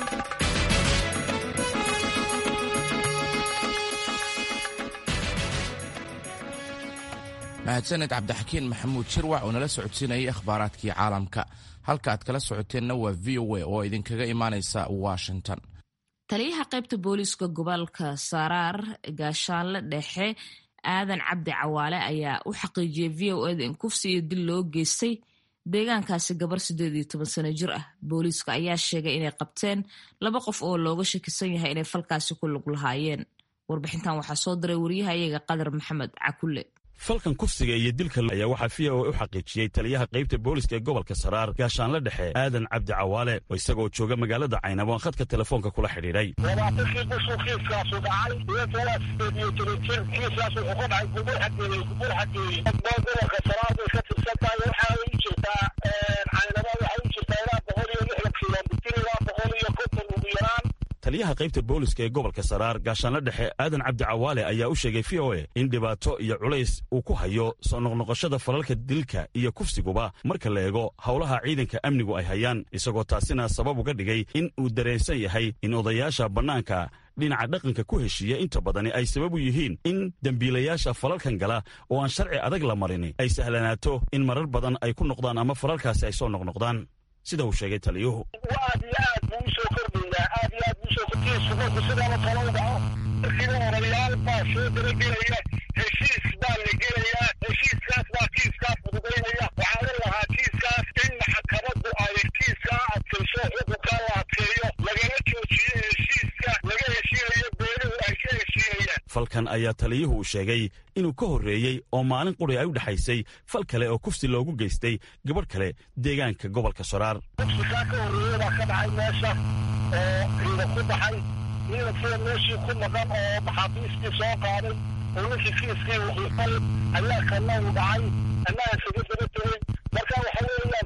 mahadsaned cabdixakiin maxamuud shirwac oo nala socodsiinayay akhbaaraadkii caalamka halka aad kala socoteenna waa v o a oo idinkaga imaanaysa washington taliyaha qaybta booliiska gobolka saraar gaashaanle dhexe aadan cabdi cawaale ayaa u xaqiijiyey v o eda in kufsi iyo dil loo geystay deegaankaasi gabar siddeed iyo toban sano jir ah booliiska ayaa sheegay inay qabteen laba qof oo looga shakisan yahay inay falkaasi ku lug lahaayeen warbixintan waxaa soo diray waryahayaga qadar maxamed cakulle falkan kufsiga iyo dilka ayaa waxaa v o u xaqiijiyey taliyaha qaybta booliska ee gobolka saraar gaashaanle dhexe aadan cabdi cawaale oo isagoo jooga magaalada caynabo aan khadka telefoonka kula xidhiidhay labaatankii bishuu kiiskaasu dhacay iyo toban sideed iyo toban jir kiiskaas wuxuu ka dhacay gubur xageeyey gubur xageeyey gobolka saraar bay ka tirsan tahay waxaa u jirtaa caynabo waxay u jirtaa ilaa boqol iyo lixdan kilomitir ilaa boqol iyo konton ugu yaraan taliyaha qaybta booliska ee gobolka saraar gaashaanle dhexe aadan cabdi cawaale ayaa u sheegay v o a in dhibaato iyo culays uu ku hayo soo noqnoqoshada falalka dilka iyo kufsiguba marka la eego howlaha ciidanka amnigu ay hayaan isagoo taasina sabab uga dhigay in uu dareensan yahay in odayaasha bannaanka dhinaca dhaqanka ku heshiiya inta badani ay sabab u yihiin in dembiilayaasha falalkan gala oo aan sharci adag la marin ay sahlanaato in marar badan ay ku noqdaan ama falalkaasi ay soo noqnoqdaan sida uu sheegay taliyuhu aad iyo aad buu usoo kordhayaa aad iyo aad buu usoo kordhaysu marku sidaaba talo u dhaco markiiba odayaal baa soo dabagelaya heshiis baa la gelayaa heshiiskaas baa kiiskaa fududaynaya waxaa la lahaa kiiskaas in maxkamaddu ay kiiskaa adkayso xukunkaa la adkeeyo lagala joojiyo heshiiska laga heshiinayo beeluhu ay ka heshiinayaan falkan ayaa taliyuhu uu sheegay inuu ka horreeyey oo maalin quri ay u dhexaysay fal kale oo kufsi loogu geystay gabadh kale deegaanka gobolka saraar kufsikaa ka horreeya baa ka dhacay meesha oo ciida ku baxay ciidankii meeshii ku maqan oo maxaabiistii soo qaaday oo ninkii kiiskii wuxuufal ayaa kana uu dhacay annaga isaga daba tegey marka waxa weeyaan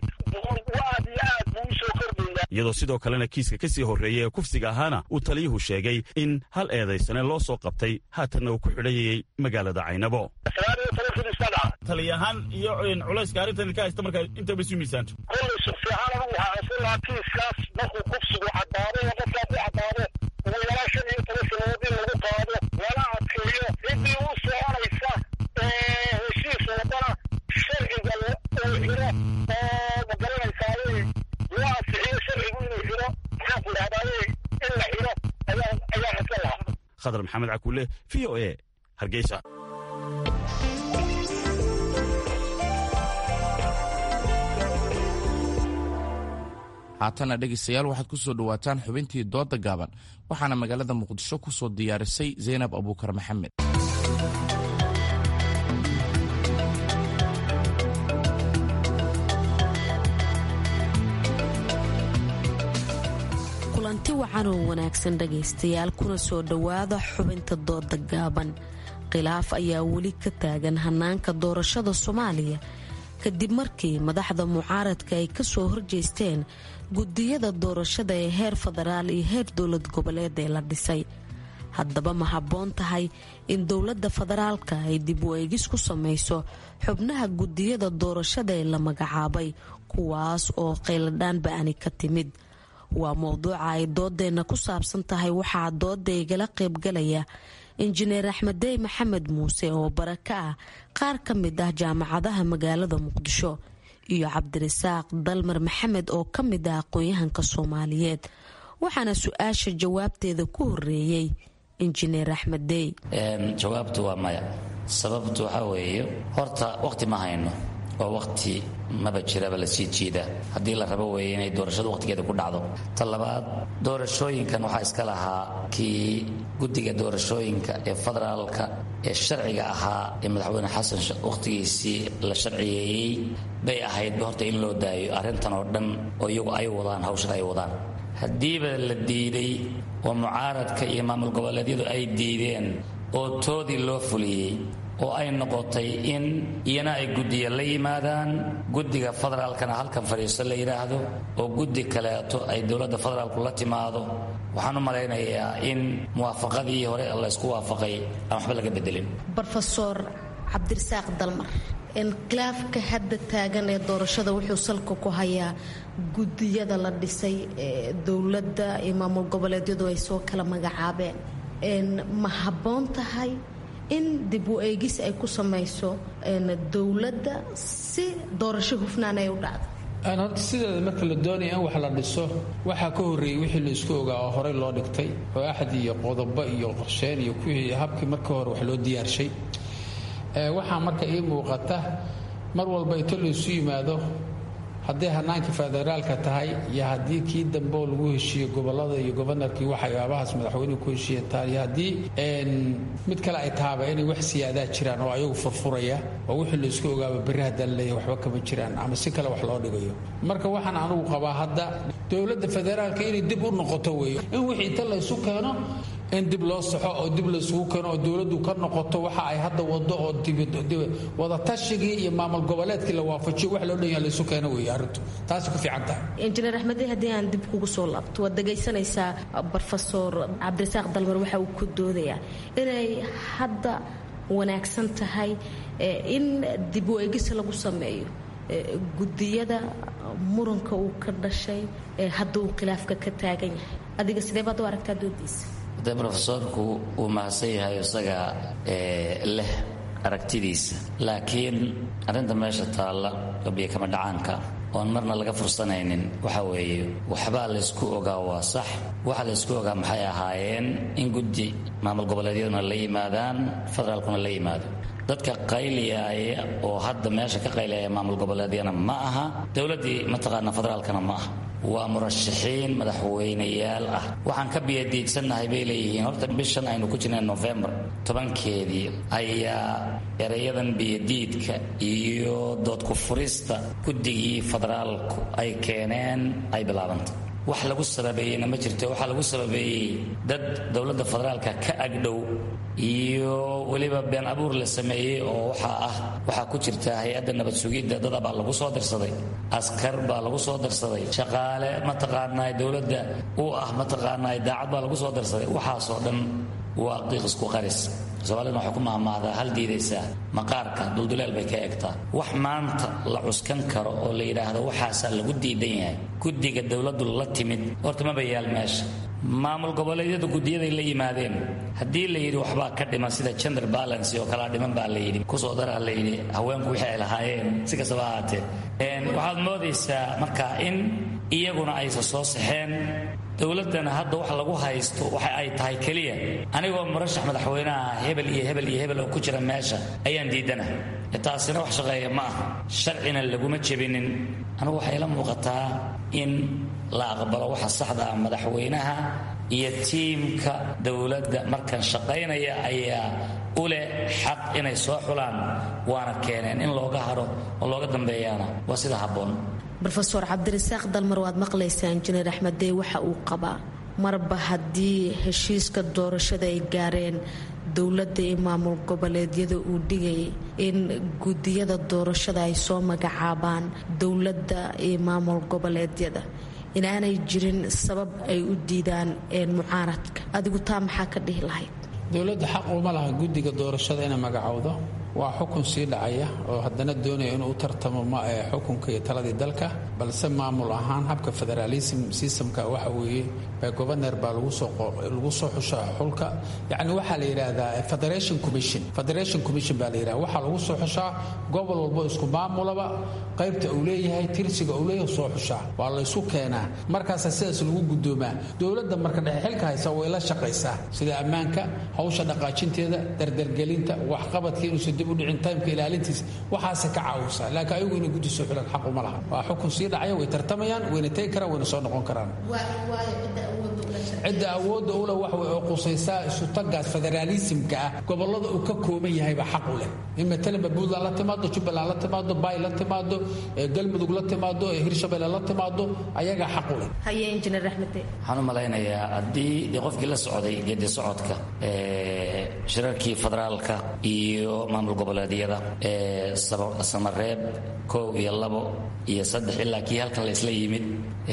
aad iyo aad buu usoo kordhaya iyadoo sidoo kalena kiiska ka sii horreeyey ee kufsiga ahaana uu taliyuhu sheegay in hal eedaysane loo soo qabtay haatanna uu ku xidhayayey magaalada caynabo taliyahaan iyo culayska arrintan ka haysta marka intaba isu miisaanto kollay shaksiyahaan anigu waxaa codsan lahaa kiiskaas markuu kufsigu caddaado oo qofkaa ku caddaado ugu yaraan shan iyo toban sanadood in lagu qaado lana adkeeyo ciddii u soconaysa heshiis wadana sharciga uu xiro oo magaranaysaay loo ansixiyo sharcigu inuu xiro maxaan ku idhahdaay in la xiro ayaa ayaa codsan lahaa khadar maxamed cakuule v o a hargeysa haatana dhegaystayaal waxaad ku soo dhowaataan xubintii doodda gaaban waxaana magaalada muqdisho ku soo diyaarisay zaynab abuukar maxamed kulanti wacan oo wanaagsan dhagaystayaal kuna soo dhowaada xubinta dooda gaaban khilaaf ayaa weli ka taagan hanaanka doorashada soomaaliya kadib markii madaxda mucaaradka ay kasoo horjeesteen gudiyada doorashada ee heer federaal iyo heer dowlad goboleed ee la dhisay haddaba ma habboon tahay in dowladda federaalka ay dib u eegis ku samayso xubnaha gudiyada doorashada ee la magacaabay kuwaas oo qayladhaan ba-ani ka timid waa mowduuca ay doodeenna ku saabsan tahay waxaa dooda igala qaybgalaya injineer axmeddey maxamed muuse oo bara ka ah qaar ka mid ah jaamacadaha magaalada muqdisho iyo cabdirasaaq dalmar maxamed oo ka mid ah aqoon-yahanka soomaaliyeed waxaana su-aasha jawaabteeda ku horeeyey injineer axmeddey jawaabtu waa maya sababtu waxaa weeye horta waqti ma hayno oo waqti maba jiraba la sii jiida haddii la rabo weeye inay doorashadu waqtigeeda ku dhacdo ta labaad doorashooyinkan waxaa iska lahaa kii guddiga doorashooyinka ee federaalka ee sharciga ahaa ee madaxweyne xasan wakhtigiisii la sharciyeeyey bay ahaydba horta in loo daayo arrintan oo dhan oo iyagu ay wadaan hawshan ay wadaan haddiiba la diiday oo mucaaradka iyo maamul goboleedyadu ay diideen oo toodii loo fuliyey oo ay noqotay in iyana ay guddiya la yimaadaan guddiga federaalkana halkan fadhiisto la yidhaahdo oo guddi kaleeto ay dowladda federaalku la timaado waxaan u malaynayaa in muwaafaqadii hore laysku waafaqay aan waxba laga bedelin rofeor cabdirasaaq dalmar khilaafka hadda taagan ee doorashada wuxuu salka ku hayaa gudiyada la dhisay ee dowladda iyo maamul goboleedyadu ay soo kala magacaabeen ma habboon tahay in dib u eegis ay ku samayso dowladda si doorasho hufnaan ay u dhacdo horta sideeda marka la doonaya in wax la dhiso waxaa ka horreeyey wixii la isku ogaa oo horey loo dhigtay oo axad iyo qodobo iyo qorsheyn iyo kuwii habkii marka hore wax loo diyaarshay waxaa marka ii muuqata mar walba ito laysu yimaado hadday hanaankii federaalka tahay iyo haddii kii dambe oo lagu heshiiye gobolada iyo gobanarkii waxyaabahaas madaxweynuhu ku heshiiye tahay iyo haddii mid kale ay tahaba inay wax siyaadaa jiraan oo ayagu furfuraya oo wixii laysku ogaaba berri haddaan leeyahay waxba kama jiraan ama si kale wax loo dhigayo marka waxaan anugu qabaa hadda dowladda federaalka inay dib u noqoto weeye in wixii inta laysu keeno in dib loo saxo oo dib laysugu keeno oo dowladdu ka noqoto waxa ay hadda wado oo wadatashyigii iyo maamul goboleedkii la waafajiyo wax loo dhanya laysu keeno weeye arrintu taasi ku fiican tahay injineer axmedey haddii aan dib kugu soo laabto waad dhegaysanaysaa rofeor cabdirasaaq dalmar waxa uu ku doodayaa inay hadda wanaagsan tahay in dib u eegis lagu sameeyo gudiyada muranka uu ka dhashay hadda uu khilaafka ka taagan yahay adiga sidee baad u aragtaa doodiisa de rofesorku uu mahadsan yahay isaga leh aragtidiisa laakiin arrinta meesha taalla obiyo kama dhacaanka oon marna laga fursanaynin waxa weeye waxbaa laysku ogaa waa sax waxa laysku ogaa maxay ahaayeen in guddi maamul goboleedyaduna la yimaadaan federaalkuna la yimaado dadka qayliyaaya oo hadda meesha ka qayliyaya maamul goboleedyana ma aha dowladdii mataqaana federaalkana ma aha waa murashaxiin madaxweyneyaal ah waxaan ka biyadiidsannahay bay leeyihiin horta bishan aynu ku jirnay nofembar tobankeedii ayaa erayadan biyadiidka iyo doodku furista guddigii federaalku ay keeneen ay bilaabantay wax lagu sababeeyeyna ma jirto waxaa lagu sababeeyey dad dowladda federaalka ka agdhow iyo weliba been abuur la sameeyey oo waxaa ah waxaa ku jirta hay-adda nabad sugidda dada baa lagu soo dirsaday askar baa lagu soo dirsaday shaqaale mataqaanaa dowladda u ah mataqaanaa daacad baa lagu soo dirsaday waxaasoo dhan waa qiiq isku qaris soomaaliduna waxay ku mahmaahdaa hal diidaysaa maqaarka dulduleel bay ka egtaa wax maanta la cuskan karo oo la yidhaahdo waxaasaa lagu diidan yahay guddiga dowladdu la timid horta maba yaal meesha maamul goboleedyadu guddiyaday la yimaadeen haddii la yidhi waxbaa ka dhiman sida gender balance oo kalaa dhiman baa la yidhi kusoo daraa la yidhi haweenku wixii ay lahaayeen si kastaba ahaatee waxaad moodaysaa marka in iyaguna aysa soo saxeen dowladdana hadda wax lagu haysto waxa ay tahay keliya anigoo murashax madaxweyneha hebel iyo hebel iyo hebel oo ku jira meesha ayaan diidana taasina wax shaqeeya ma ah sharcina laguma jebinin anigu waxay la muuqataa in la aqbalo waxa saxda ah madaxweynaha iyo tiimka dowladda markan shaqaynaya ayaa u leh xaq inay soo xulaan waana keeneen in looga haro oo looga dambeeyaana waa sida habboon rofeor cabdirasaaq dalmar waad maqlaysaa injineer axmeddey waxa uu qabaa marba haddii heshiiska doorashada ay gaareen dowladda iyo maamul goboleedyada uu dhigayay in gudiyada doorashada ay soo magacaabaan dowladda iyo maamul goboleedyada inaanay jirin sabab ay u diidaan mucaaradka adigu taa maxaa ka dhihi lahayd dowladda xaq uma laha guddiga doorashada inay magacowdo waa xukun sii dhacaya oo haddana doonaya inuu u tartamo xukunka iyo taladii dalka balse maamul ahaan habka federaalism systemka waxa weeye governer baa lagu soo xushaa xulka yacni waxaa la yidhaahdaa federation commission federation commission baa la yidhahda waxaa lagu soo xushaa gobol walbo isku maamulaba qaybta uu leeyahay tirsiga uu leeyahay soo xushaa waa la isu keenaa markaasa sidaas lagu gudoomaa dowladda marka dhexe xilka haysa way la shaqaysaa sida ammaanka hawsha dhaqaajinteeda dardargelinta waxqabadka inuusan dib u dhicin taymka ilaalintiisa waxaase ka caawisaa laakiin ayagu inay guddi soo xulaan xaq uma laha waa xukun sii dhacaya way tartamayaan wayna tegi karaan wayna soo noqon karaan cidda awoodda ule wax way oo qusaysaa isutagaas federaalisimka ah gobolada uu ka kooban yahaybaa xaq u leh in matalanba puntland la timaado jubbaland la timaado bay la timaado galmudug la timaado hirshabelle la timaado ayagaa xaq u leh haye injineer axmede waxaan u malaynayaa haddii dee qofkii la socday geedi socodka shirarkii federaalka iyo maamul goboleedyada ee samareeb kow iyo labo iyo saddex ilaa kii halkan la isla yimid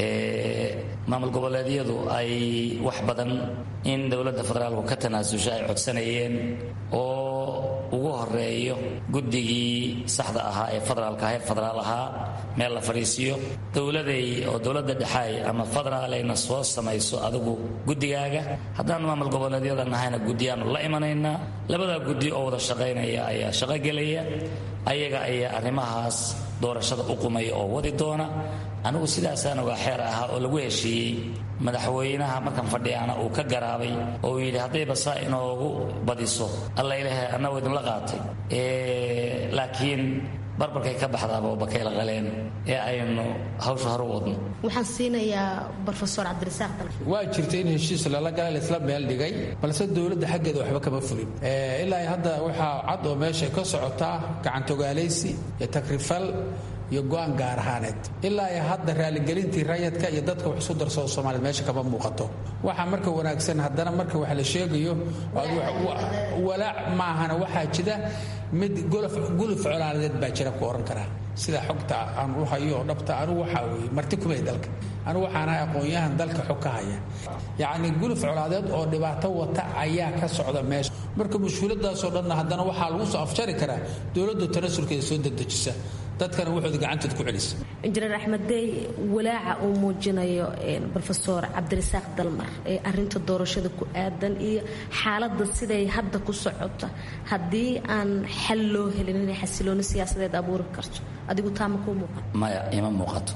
maamul goboleedyadu ay wax badan in dowladda federaalku ka tanaasusha ay codsanayeen oo ugu horeeyo guddigii saxda ahaa ee federaalka heer federaal ahaa meel la fadhiisiyo dowladay oo dowladda dhexaay ama federaalayna soo samayso adigu guddigaaga haddaan maamul goboleedyada nahayna guddiyaanu la imanaynaa labadaa guddi oo wada shaqaynaya ayaa shaqogelaya ayaga ayaa arrimahaas doorashada u qumaya oo wadi doona anigu sidaasaan ogaa xeer ahaa oo lagu heshiiyey madaxweynaha markan fadhiyaana uu ka garaabay oo uu yidhi haddayba saa inoogu badiso alla ilahay annagu idinla qaatay laakiin barbarkay ka baxdaaba bakayla qaleen ee aynu hawsha hore u wadno waxaan siinayaa rofeor cabdirasaaq dal waa jirta in heshiis lala galay laisla meel dhigay balse dowladda xaggeeda waxba kama fulin ilaa hadda waxaa cad oo meesha ka socotaa gacantogaalaysi iyo takrifal iyo go-aan gaar ahaaneed ilaa ay hadda raaligelintii rayadka iyo dadka wax isu darsado soomaaliyed meesha kama muuqato waxaa marka wanaagsan haddana marka wax la sheegayo walaac maahana waxaa jira mid guluf colaaladeed baa jira ku ohan karaa sida xogta aan u hayo oo dhabta anigu waxaa weeye marti kumay dalka anigu waxaan ahay aqoon-yahan dalka xog ka haya yacni guluf colaadeed oo dhibaato wata ayaa ka socda meesha marka mushkiladaasoo dhanna haddana waxaa lagu soo afjari karaa dowladda tanasulkeeda soo dedejisa dadkana waxooda gacantood ku celisa injineer axmeddey walaaca uu muujinayo rofeor cabdirasaaq dalmar ee arinta doorashada ku aadan iyo xaaladda siday hadda ku socota haddii aan xal loo helin inay xasilooni siyaasadeed abuuri karto adigu taa ma kuu muuqan maya ima muuqato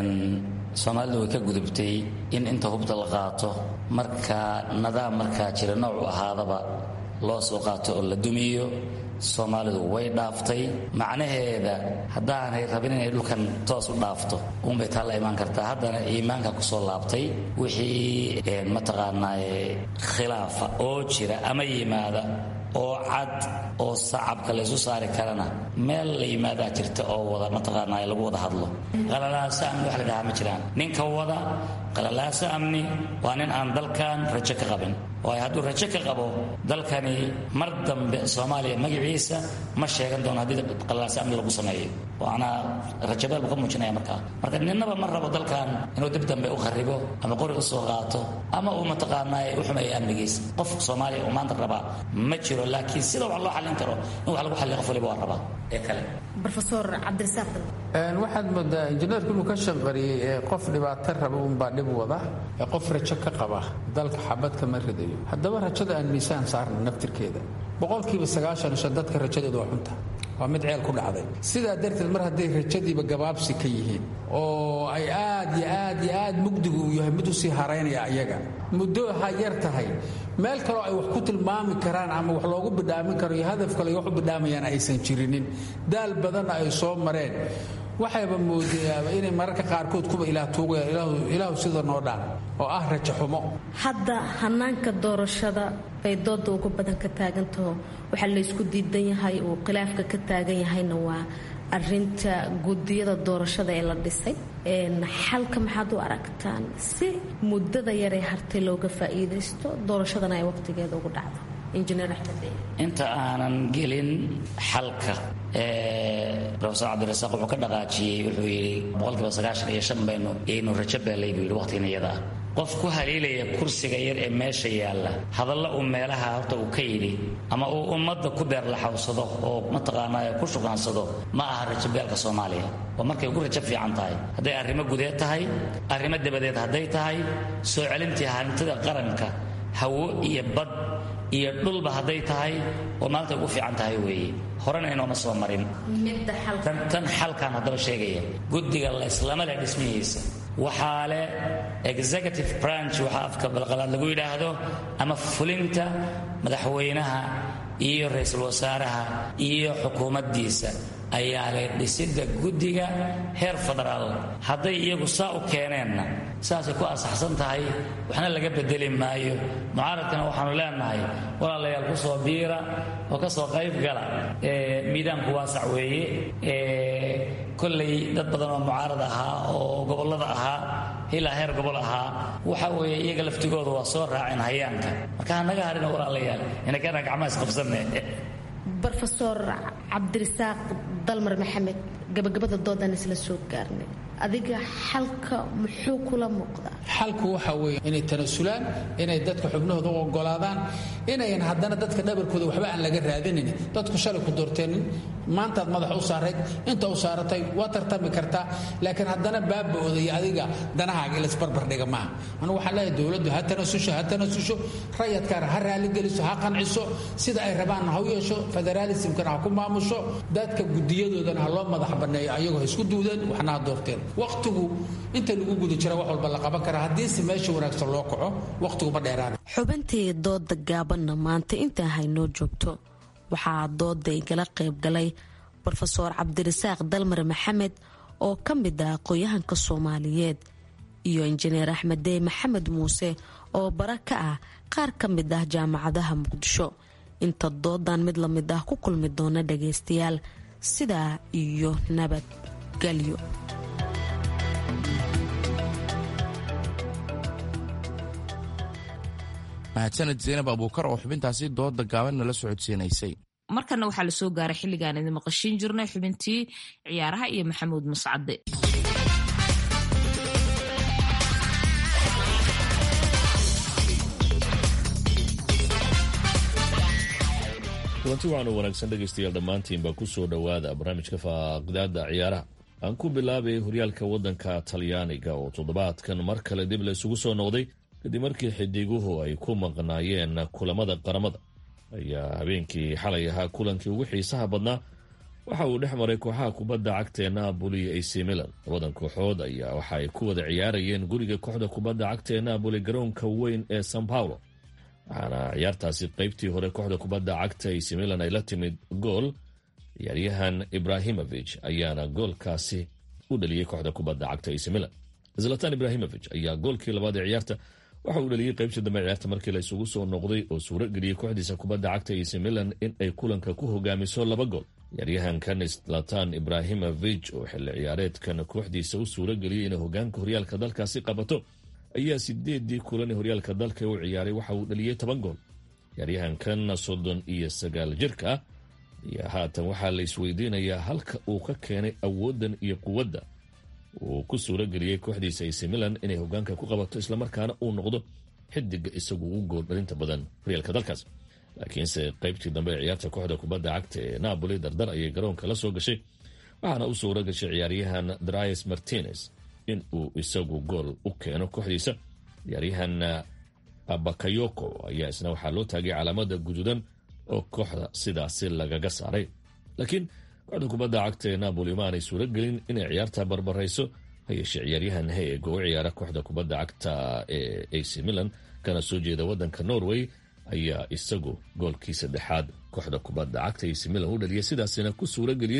soomaalidu way ka gudubtay in inta hubta la qaato marka nidaam markaa jira noocu ahaadaba loo soo qaato oo la dumiyo soomaalidu way dhaaftay macnaheeda haddaanay rabin inay dhulkan toos u dhaafto uunbay taa la imaan kartaa haddana iimaanka kusoo laabtay wixii mataqaanaaye khilaafa oo jira ama yimaada oo cad oo sacabka laysu saari karana meel la yimaadaa jirta oo wada mataqaanaaye lagu wada hadlo qalalaaso amni wax la dhahaa ma jiraan ninka wada qalalaaso amni waa nin aan dalkan rajo ka qabin waayo hadduu rajo ka qabo dalkani mar dambe soomaaliya magaciisa ma sheegan doono haddii qalalaaso amni lagu sameeyo waana rajabeel buu ka muujinaya markaa marka ninnaba ma rabo dalkan inuu dib dambe u kharibo ama qori u soo qaato ama uu mataqaanaaye u xumeeyo amnigiisa qof soomaaliya uu maanta rabaa ma jiro laakiin sida wax loo xallin karo in wax lagu xalliyo qof waliba waa rabaa ee kale rofeor cabdirasaaq waxaad moodaa injineerku inuu ka shanqariyey ee qof dhibaato raba unbaa dhib wada ee qof rajo ka qaba dalka xabad kama ridayo haddaba rajada aan miisaan saarna naftirkeeda boqolkiiba sagaashan shan dadka rajadeedu waa xunta waa mid ceel ku dhacday sidaa darteed mar hadday rajadiiba gabaabsi ka yihiin oo ay aad iyo aad iyo aad mugdigu uu yahay mid usii haraynaya ayaga muddo ha yar tahay meel kaloo ay wax ku tilmaami karaan ama wax loogu bidhaamin karo iyo hadaf kale ay wax u bidhaamayaan aysan jirinin daal badanna ay soo mareen waxayba moodayaaba inay mararka qaarkood kuba ilaah tuugayaan ilaahu sida noo dhaan oo ah rajo xumo hadda hanaanka doorashada bay dooda ugu badan ka taagantaho waxaa laysku diidan yahay uu khilaafka ka taagan yahayna waa arinta gudiyada doorashada ee la dhisay xalka maxaad u aragtaan si muddada yaree hartay looga faa'iidaysto doorashadana ay waqtigeeda ugu dhacdo injineer axmed inta aanan gelin xalka rofesor cabdirasaaq wuxuu ka dhaqaajiyey wuxuu yidhi boqolkiiba sagaashan iyo shan baynu yaynu rajo beelay buu yidhi waqtigan iyada ah qof ku haliilaya kursiga yar ee meesha yaalla hadalla uu meelaha horta uu ka yidhi ama uu ummadda ku beerlaxawsado oo mataqaanaa ku shugaansado ma aha rajo beelka soomaaliya waa markay ugu rajo fiican tahay hadday arrimo gudeed tahay arrimo dabadeed hadday tahay soo celintii hantida qaranka hawo iyo bad iyo dhulba hadday tahay oo maalinta ugu fiican tahay weeye horena inooma soo marin tan xalkan haddaba sheegaya guddiga layslama leh dhismihiisa waxaa leh executive branch waxaa afka balqalaad lagu yidhaahdo ama fulinta madaxweynaha iyo ra-iisul wasaaraha iyo xukuumaddiisa ayaa leh dhisidda guddiga heer federaal hadday iyagu saa u keeneenna saasay ku asaxsan tahay waxna laga bedeli maayo mucaaradkana waxaanu leenahay walaalayaal ku soo biira oo ka soo qayb gala miidaanku waasac weeye kollay dad badan oo mucaarad ahaa oo gobollada ahaa ilaa heer gobol ahaa waxa weeye iyaga laftigooda waa soo raaceen hayaanka marka hanaga harina walaalayaal inakana gacmaha isqabsanne rofesor cabdirasaaq dalmar maxamed gabagabada doodan isla soo gaarnay adiga xalka muxuu kula muuqdaa xalku waxa weeye inay tanasulaan inay dadka xubnahooda u ogolaadaan inayan haddana dadka dhabarkooda waxba aan laga raadinin dadku shalay ku doorteenin maantaad madax u saarayd inta u saaratay waa tartami kartaa laakiin haddana baaba-ooda iyo adiga danahaaga ilasbarbardhiga maaha anu waxaan leeyahay dowladdu ha tanasusho ha tanasusho rayadkaana ha raaligeliso ha qanciso sida ay rabaanna ha u yeesho federaalismkana ha ku maamusho dadka gudiyadoodana ha loo madax banneeyo ayagoo ha isku duudeen waxna ha doorteen waqtigu inta lagu guda jira wax walba la qaban karaa haddiise meesha wanaagsan loo kaco waqtiguma dheeraana xubintii dooda gaabanna maanta intaa haynoo joogto waxaa dooda igala qayb galay rofeor cabdirasaaq dalmar maxamed oo ka mid ah aqoon-yahanka soomaaliyeed iyo injineer axmedey maxamed muuse oo bara ka ah qaar ka mid ah jaamacadaha muqdisho inta doodan mid la mid ah ku kulmi doona dhagaystayaal sidaa iyo nabadgelyo mahadsaned zaynab abuukar oo xubintaasi dooda gaaban nala socodsiinaysay markana waxaa lasoo gaaray xilligaan idin maqashiin jirnay xubintii ciyaaraha iyo maxamuud mascade kulanti waxaanu wanaagsan dhegaystayaal dhammaantiinba ku soo dhowaada barnaamijka faaqdaada ciyaaraha aan ku bilaabay horyaalka waddanka talyaaniga oo toddobaadkan mar kale dib la isugu soo noqday kadib markii xidiguhu ay ku maqnaayeen kulamada qaramada ayaa habeenkii xalay ahaa kulankii ugu xiisaha badnaa waxa uu dhex maray kooxaha kubadda cagta ee naaboli iyo ac milan labadan kooxood ayaa waxa ay ku wada ciyaarayeen guriga kooxda kubadda cagta ee naaboli garoonka weyn ee san paulo waxaana ciyaartaasi qaybtii hore kooxda kubadda cagta ac milan ay la timid gool ciyaaryahan ibrahimovic ayaana goolkaasi u dhaliyey kooxda kubadda cagta ac milan zlatan ibrahimovic ayaa goolkii labaad ee ciyaarta waxa uu dhaliyey qaybtii dambe ciyaarta markii la isugu soo noqday oo suuro geliyey kooxdiisa kubadda cagta ac milan in ay kulanka ku hogaamiso laba gool ciyaaryahankan zlatan ibrahimovic oo xilli ciyaareedkan kooxdiisa u suuro geliyey inay hogaanka horyaalka dalkaasi qabato ayaa sideedii kulan ee horyaalka dalka u ciyaaray waxa uu dhaliyey toban gool ciyaaryahankan soddon iyo sagaal jirka ah ayaa haatan waxaa la isweydiinayaa halka uu ka keenay awooddan iyo quwadda uu ku suuro geliyey kooxdiisa ac milan inay hogaanka ku qabato islamarkaana uu noqdo xidiga isagu ugu gool dhalinta badan horyaalka dalkaas laakiinse qaybtii dambe ee ciyaarta kooxda kubadda cagta ee napoli dardar ayay garoonka la soo gashay waxaana u suuro gashay ciyaaryahan dries martinez in uu isagu gool u keeno kooxdiisa ciyaaryahan bakayoko ayaa isna waxaa loo taagay calaamada guduudan oo kooxda sidaasi lagaga saaray laakiin kooxda kubadda cagta ee napoli ma aanay suuro gelin inay ciyaarta barbarayso hayeeshee ciyaaryahan heeg oo u ciyaara kooxda kubadda cagta ee ac milan kana soo jeeda wadanka norway ayaa isagu goolkii saddexaad kooxda kubadda cagta ac milan u dhaliyay sidaasina ku suuro geliyey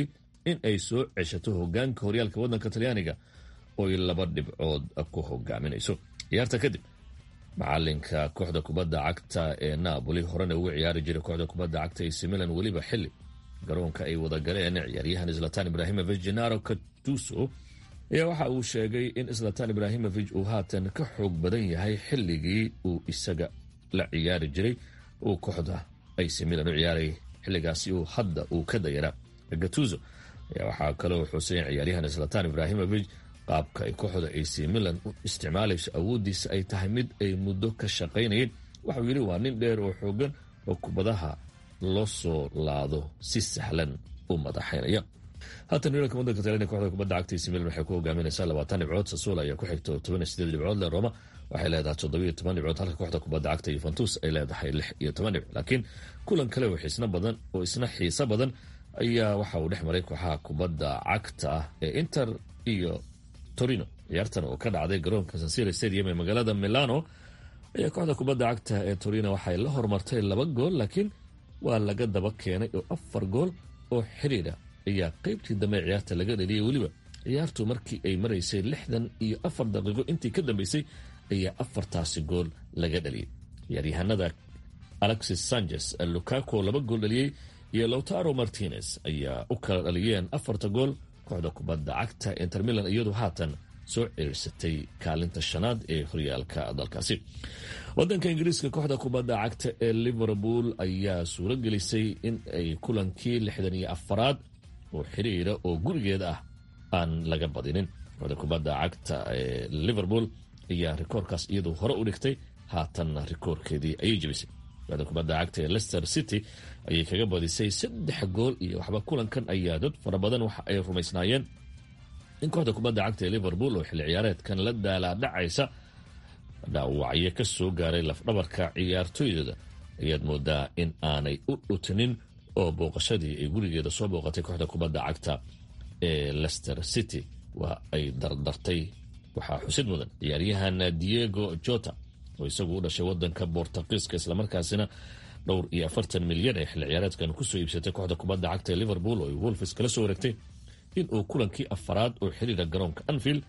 in ay soo ceshato hogaanka horyaalka waddanka talyaaniga ooy laba dhibcood ku hogaaminayso ciyaarta kadib macalinka kooxda kubadda cagta ee naaboli horena ugu ciyaari jiray kooxda kubadda cagta ac milan weliba xili garoonka ay wada galeen ciyaaryahan zlatan ibrahimovic genaro katuso ayaa waxa uu sheegay in zlatan ibrahimovic uu haatan ka xoog badan yahay xilligii uu isaga la ciyaari jiray uu kooxda ac milan u ciyaaray xilligaasi uu hadda uu ka dayara gatuso ayaa waxaa kaloo xuseyn ciyaaryahan zlatan ibrahimovic qaabka ay kooxda ac milan u isticmaalayso awooddiisa ay tahay mid ay muddo ka shaqaynayeen waxauu yidhi waa nin dheer oo xoogan oo kubadaha loo soo laado si sahlan u madaxaynaya haatan horyaalka wadanka talyaaniga kooxda kubadda cagta ac milan waxay ku hogaaminaysaa labaatan dhibcood sasuul ayaa ku xigto toban iyo sideed dhibcood le roma waxay leedahay toddobiyo toban dhibcood halka kooxda kubadda cagta yuventus ay leedahay lix iyo toban dhibcood laakiin kulan kale oo xiisna badan oo isna xiiso badan ayaa waxa uu dhex maray kooxaha kubadda cagta ah ee inter iyo torino ciyaartan oo ka dhacday garoonka sansira stadium ee magaalada milano ayaa kooxda kubadda cagta ee torino waxay la hormartay laba gool laakiin waa laga daba keenay oo afar gool oo xiriira ayaa qeybtii dambe ciyaarta laga dhaliyay weliba ciyaartu markii ay maraysay lixdan iyo afar daqiiqo intii ka dambeysay ayaa afartaasi gool laga dhaliyay ciyaaryahanada alexis sanchez lucaco laba gool dhaliyey iyo lowtaro martinez ayaa u kala dhaliyeen afarta gool kooxda kubadda cagta inter milan iyadu haatan soo ciriirsatay kaalinta shanaad ee horyaalka dalkaasi wadanka ingiriiska kooxda kubadda cagta ee liverpool ayaa suuro gelisay in ay kulankii lixdan iyo afaraad oo xiriira oo gurigeeda ah aan laga badinin kooxda kubadda cagta ee liverpool ayaa rikoorkaas iyadu hore u dhigtay haatanna rikoorkeedii ayay jebisay kooxda kubadda cagta ee leicester city ayay kaga badisay saddex gool iyo waxba kulankan ayaa dad fara badan waxa ay rumaysnaayeen in kooxda kubadda cagta ee liverpool oo xilli ciyaareedkan la daalaadhacaysa dhaawacyo ka soo gaaray lafdhabarka ciyaartooydooda ayaad moodaa in aanay u dhutinin oo booqashadii ay gurigeeda soo booqatay kooxda kubadda cagta ee leicester city waa ay dardartay waxaa xusid mudan ciyaaryahan diego jota oo isagu u dhashay wadanka bortuqiiska islamarkaasina dhowr iyo afartan milyan ee xilli ciyaareedkan kusoo iibsatay kooxda kubadda cagta ee liverpool oo ay wolfis kala soo wareegtay inuu kulankii afaraad oo xiriira garoonka anfield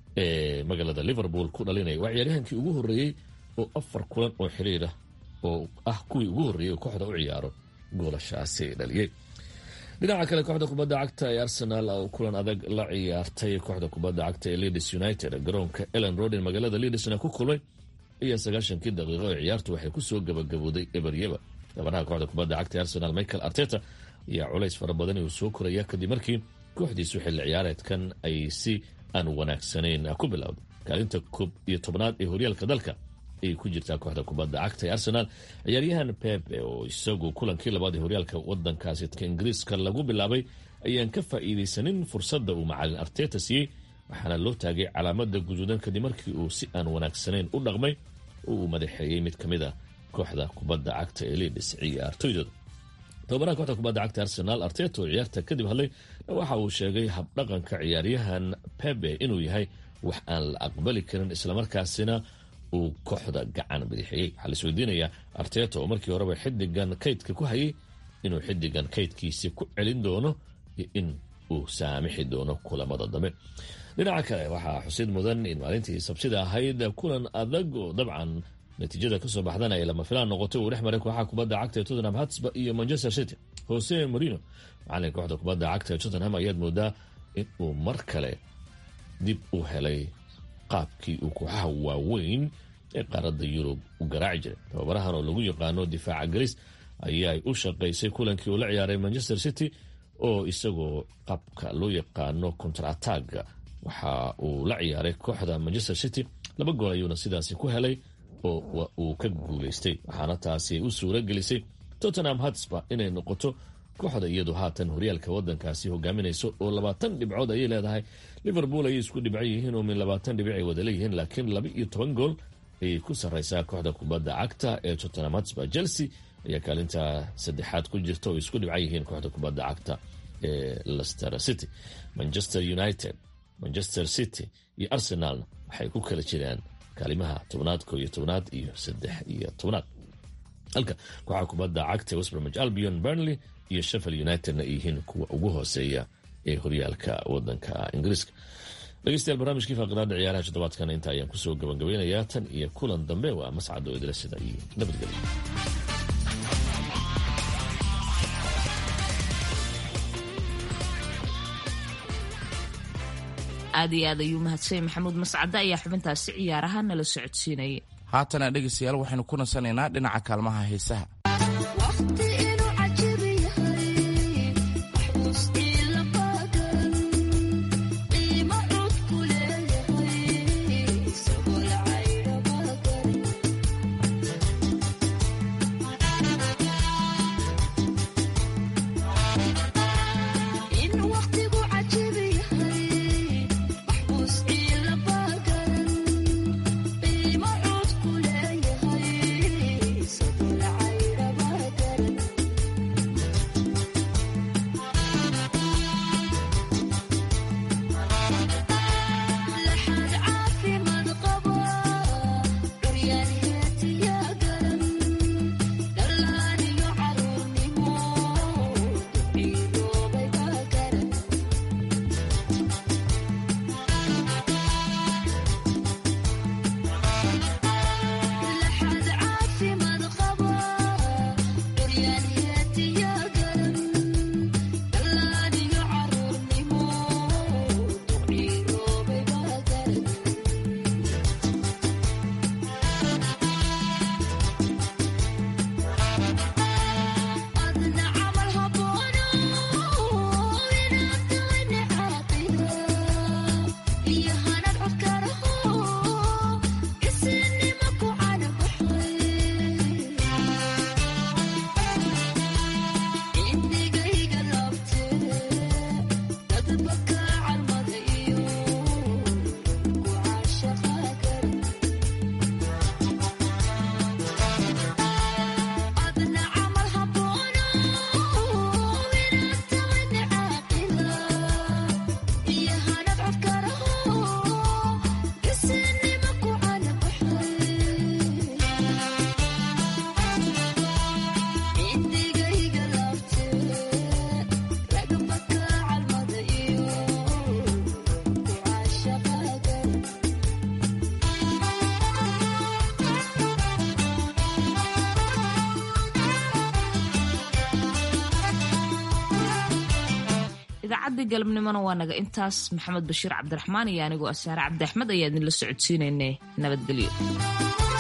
ee magaalada liverpool ku dhalinaya waa ciyaaryahankii ugu horreeyey oo afar kulan oo xiriira oo ah kuwii ugu horreeyey oo kooxda u ciyaaro goolashaasi dhaliyey dhinaca kale kooxda kubadda cagta ee arsenal oo kulan adag la ciyaartay kooxda kubadda cagta ee leeds united garoonka ellen roden magaalada leedsna ku kulmay iyo sagaashankii daqiiqo ee ciyaartu waxay kusoo gabagabooday eberyeba gabanaha kooxda kubadda cagta ee arsenal michael arteta ayaa culays fara badan uu soo koraya kadib markii kooxdiisu xilli ciyaareedkan ay si aan wanaagsanayn ku bilowday kaalinta koob iyo tobnaad ee horyaalka dalka ayay ku jirtaa kooxda kubadda cagta ee arsenal ciyaaryahan pepe oo isagu kulankii labaad ee horyaalka wadankaasi ingiriiska lagu bilaabay ayaan ka faa'iidaysanin fursadda uu macalin arteta siiyey waxaana loo taagay calaamada guduudan kadib markii uu si aan wanaagsanayn u dhaqmay oo uu madaxeeyey mid ka mid a kooxda kubadda cagta ee leeds ciyaartoydooda tobabaraha kooxda kubadda cagta arsenal arteta oo ciyaarta kadib hadlay waxa uu sheegay habdhaqanka ciyaaryahan pebe inuu yahay wax aan la aqbali karin islamarkaasina uu kooxda gacan bidixeeyey waxaa la isweydiinayaa arteta oo markii horeba xidigan kaydka ku hayay inuu xidigan kaydkiisi ku celin doono iyo in uu saamixi doono kulamada dambe dhinaca kale waxaa xusid mudan in maalintii sabsida ahayd kulan adag oo dabcan natiijada kasoo baxdana ay lama filaan noqotay uu dhex maray kooxaha kubadda cagta ee tottenham hatsba iyo manchester city jose morino macalinka kooxda kubadda cagta ee tottenham ayaad moodaa in uu mar kale dib u helay qaabkii uu kooxaha waaweyn ee qaaradda yurub u garaaci jiray tababarahan oo lagu yaqaano difaaca garis ayaa u shaqaysay kulankii uu la ciyaaray manchester city oo isagoo qaabka loo yaqaano contrataga waxa uu la ciyaaray kooxda manchester city laba gool ayuuna sidaasi ku helay oo uu ka guulaystay waxaana taasi u suura gelisay tottenham hatsba inay noqoto kooxda iyadu haatan horyaalka wadankaasi hogaaminayso oo labaatan dhibcood ayay leedahay liverpool ayay isku dhibcan yihiin oo min labaatan dhibic ay wada leeyihiin laakiin laba iyo toban gool ayay ku sarraysaa kooxda kubadda cagta ee tottenham hatsba chelsea ayaa kaalinta saddexaad ku jirta oo isku dhibcan yihiin kooxda kubadda cagta ee lester city manchester united manchester city iyo arsenalna waxay ku kala jiraan kaalimaha tobnaad ko iyo tobnaad iyo saddex iyo tobnaad halka kooxaha kubadda cagta westbromich albion burnley iyo sheffield unitedna ay yihiin kuwa ugu hooseeya ee horyaalka wadanka ingiriiska dhegeystayaal barnaamijkii faaqidaada ciyaaraha toddobaadkan inta ayaan kusoo gabagabeynayaa tan iyo kulan dambe waa mascad oo idila sida iyo nabadgelyo aad iyo aad ayuu mahadsanyay maxamuud mascade ayaa xubintaasi ciyaaraha nala socodsiinayay haatana dhegaystayaal waxaynu ku nasanaynaa dhinaca kaalmaha heesaha idaacadii galabnimona waa naga intaas maxamed bashiir cabdiraxmaan iyo anigoo asaare cabdi axmed ayaa idinla socodsiinaynay nabadgelyo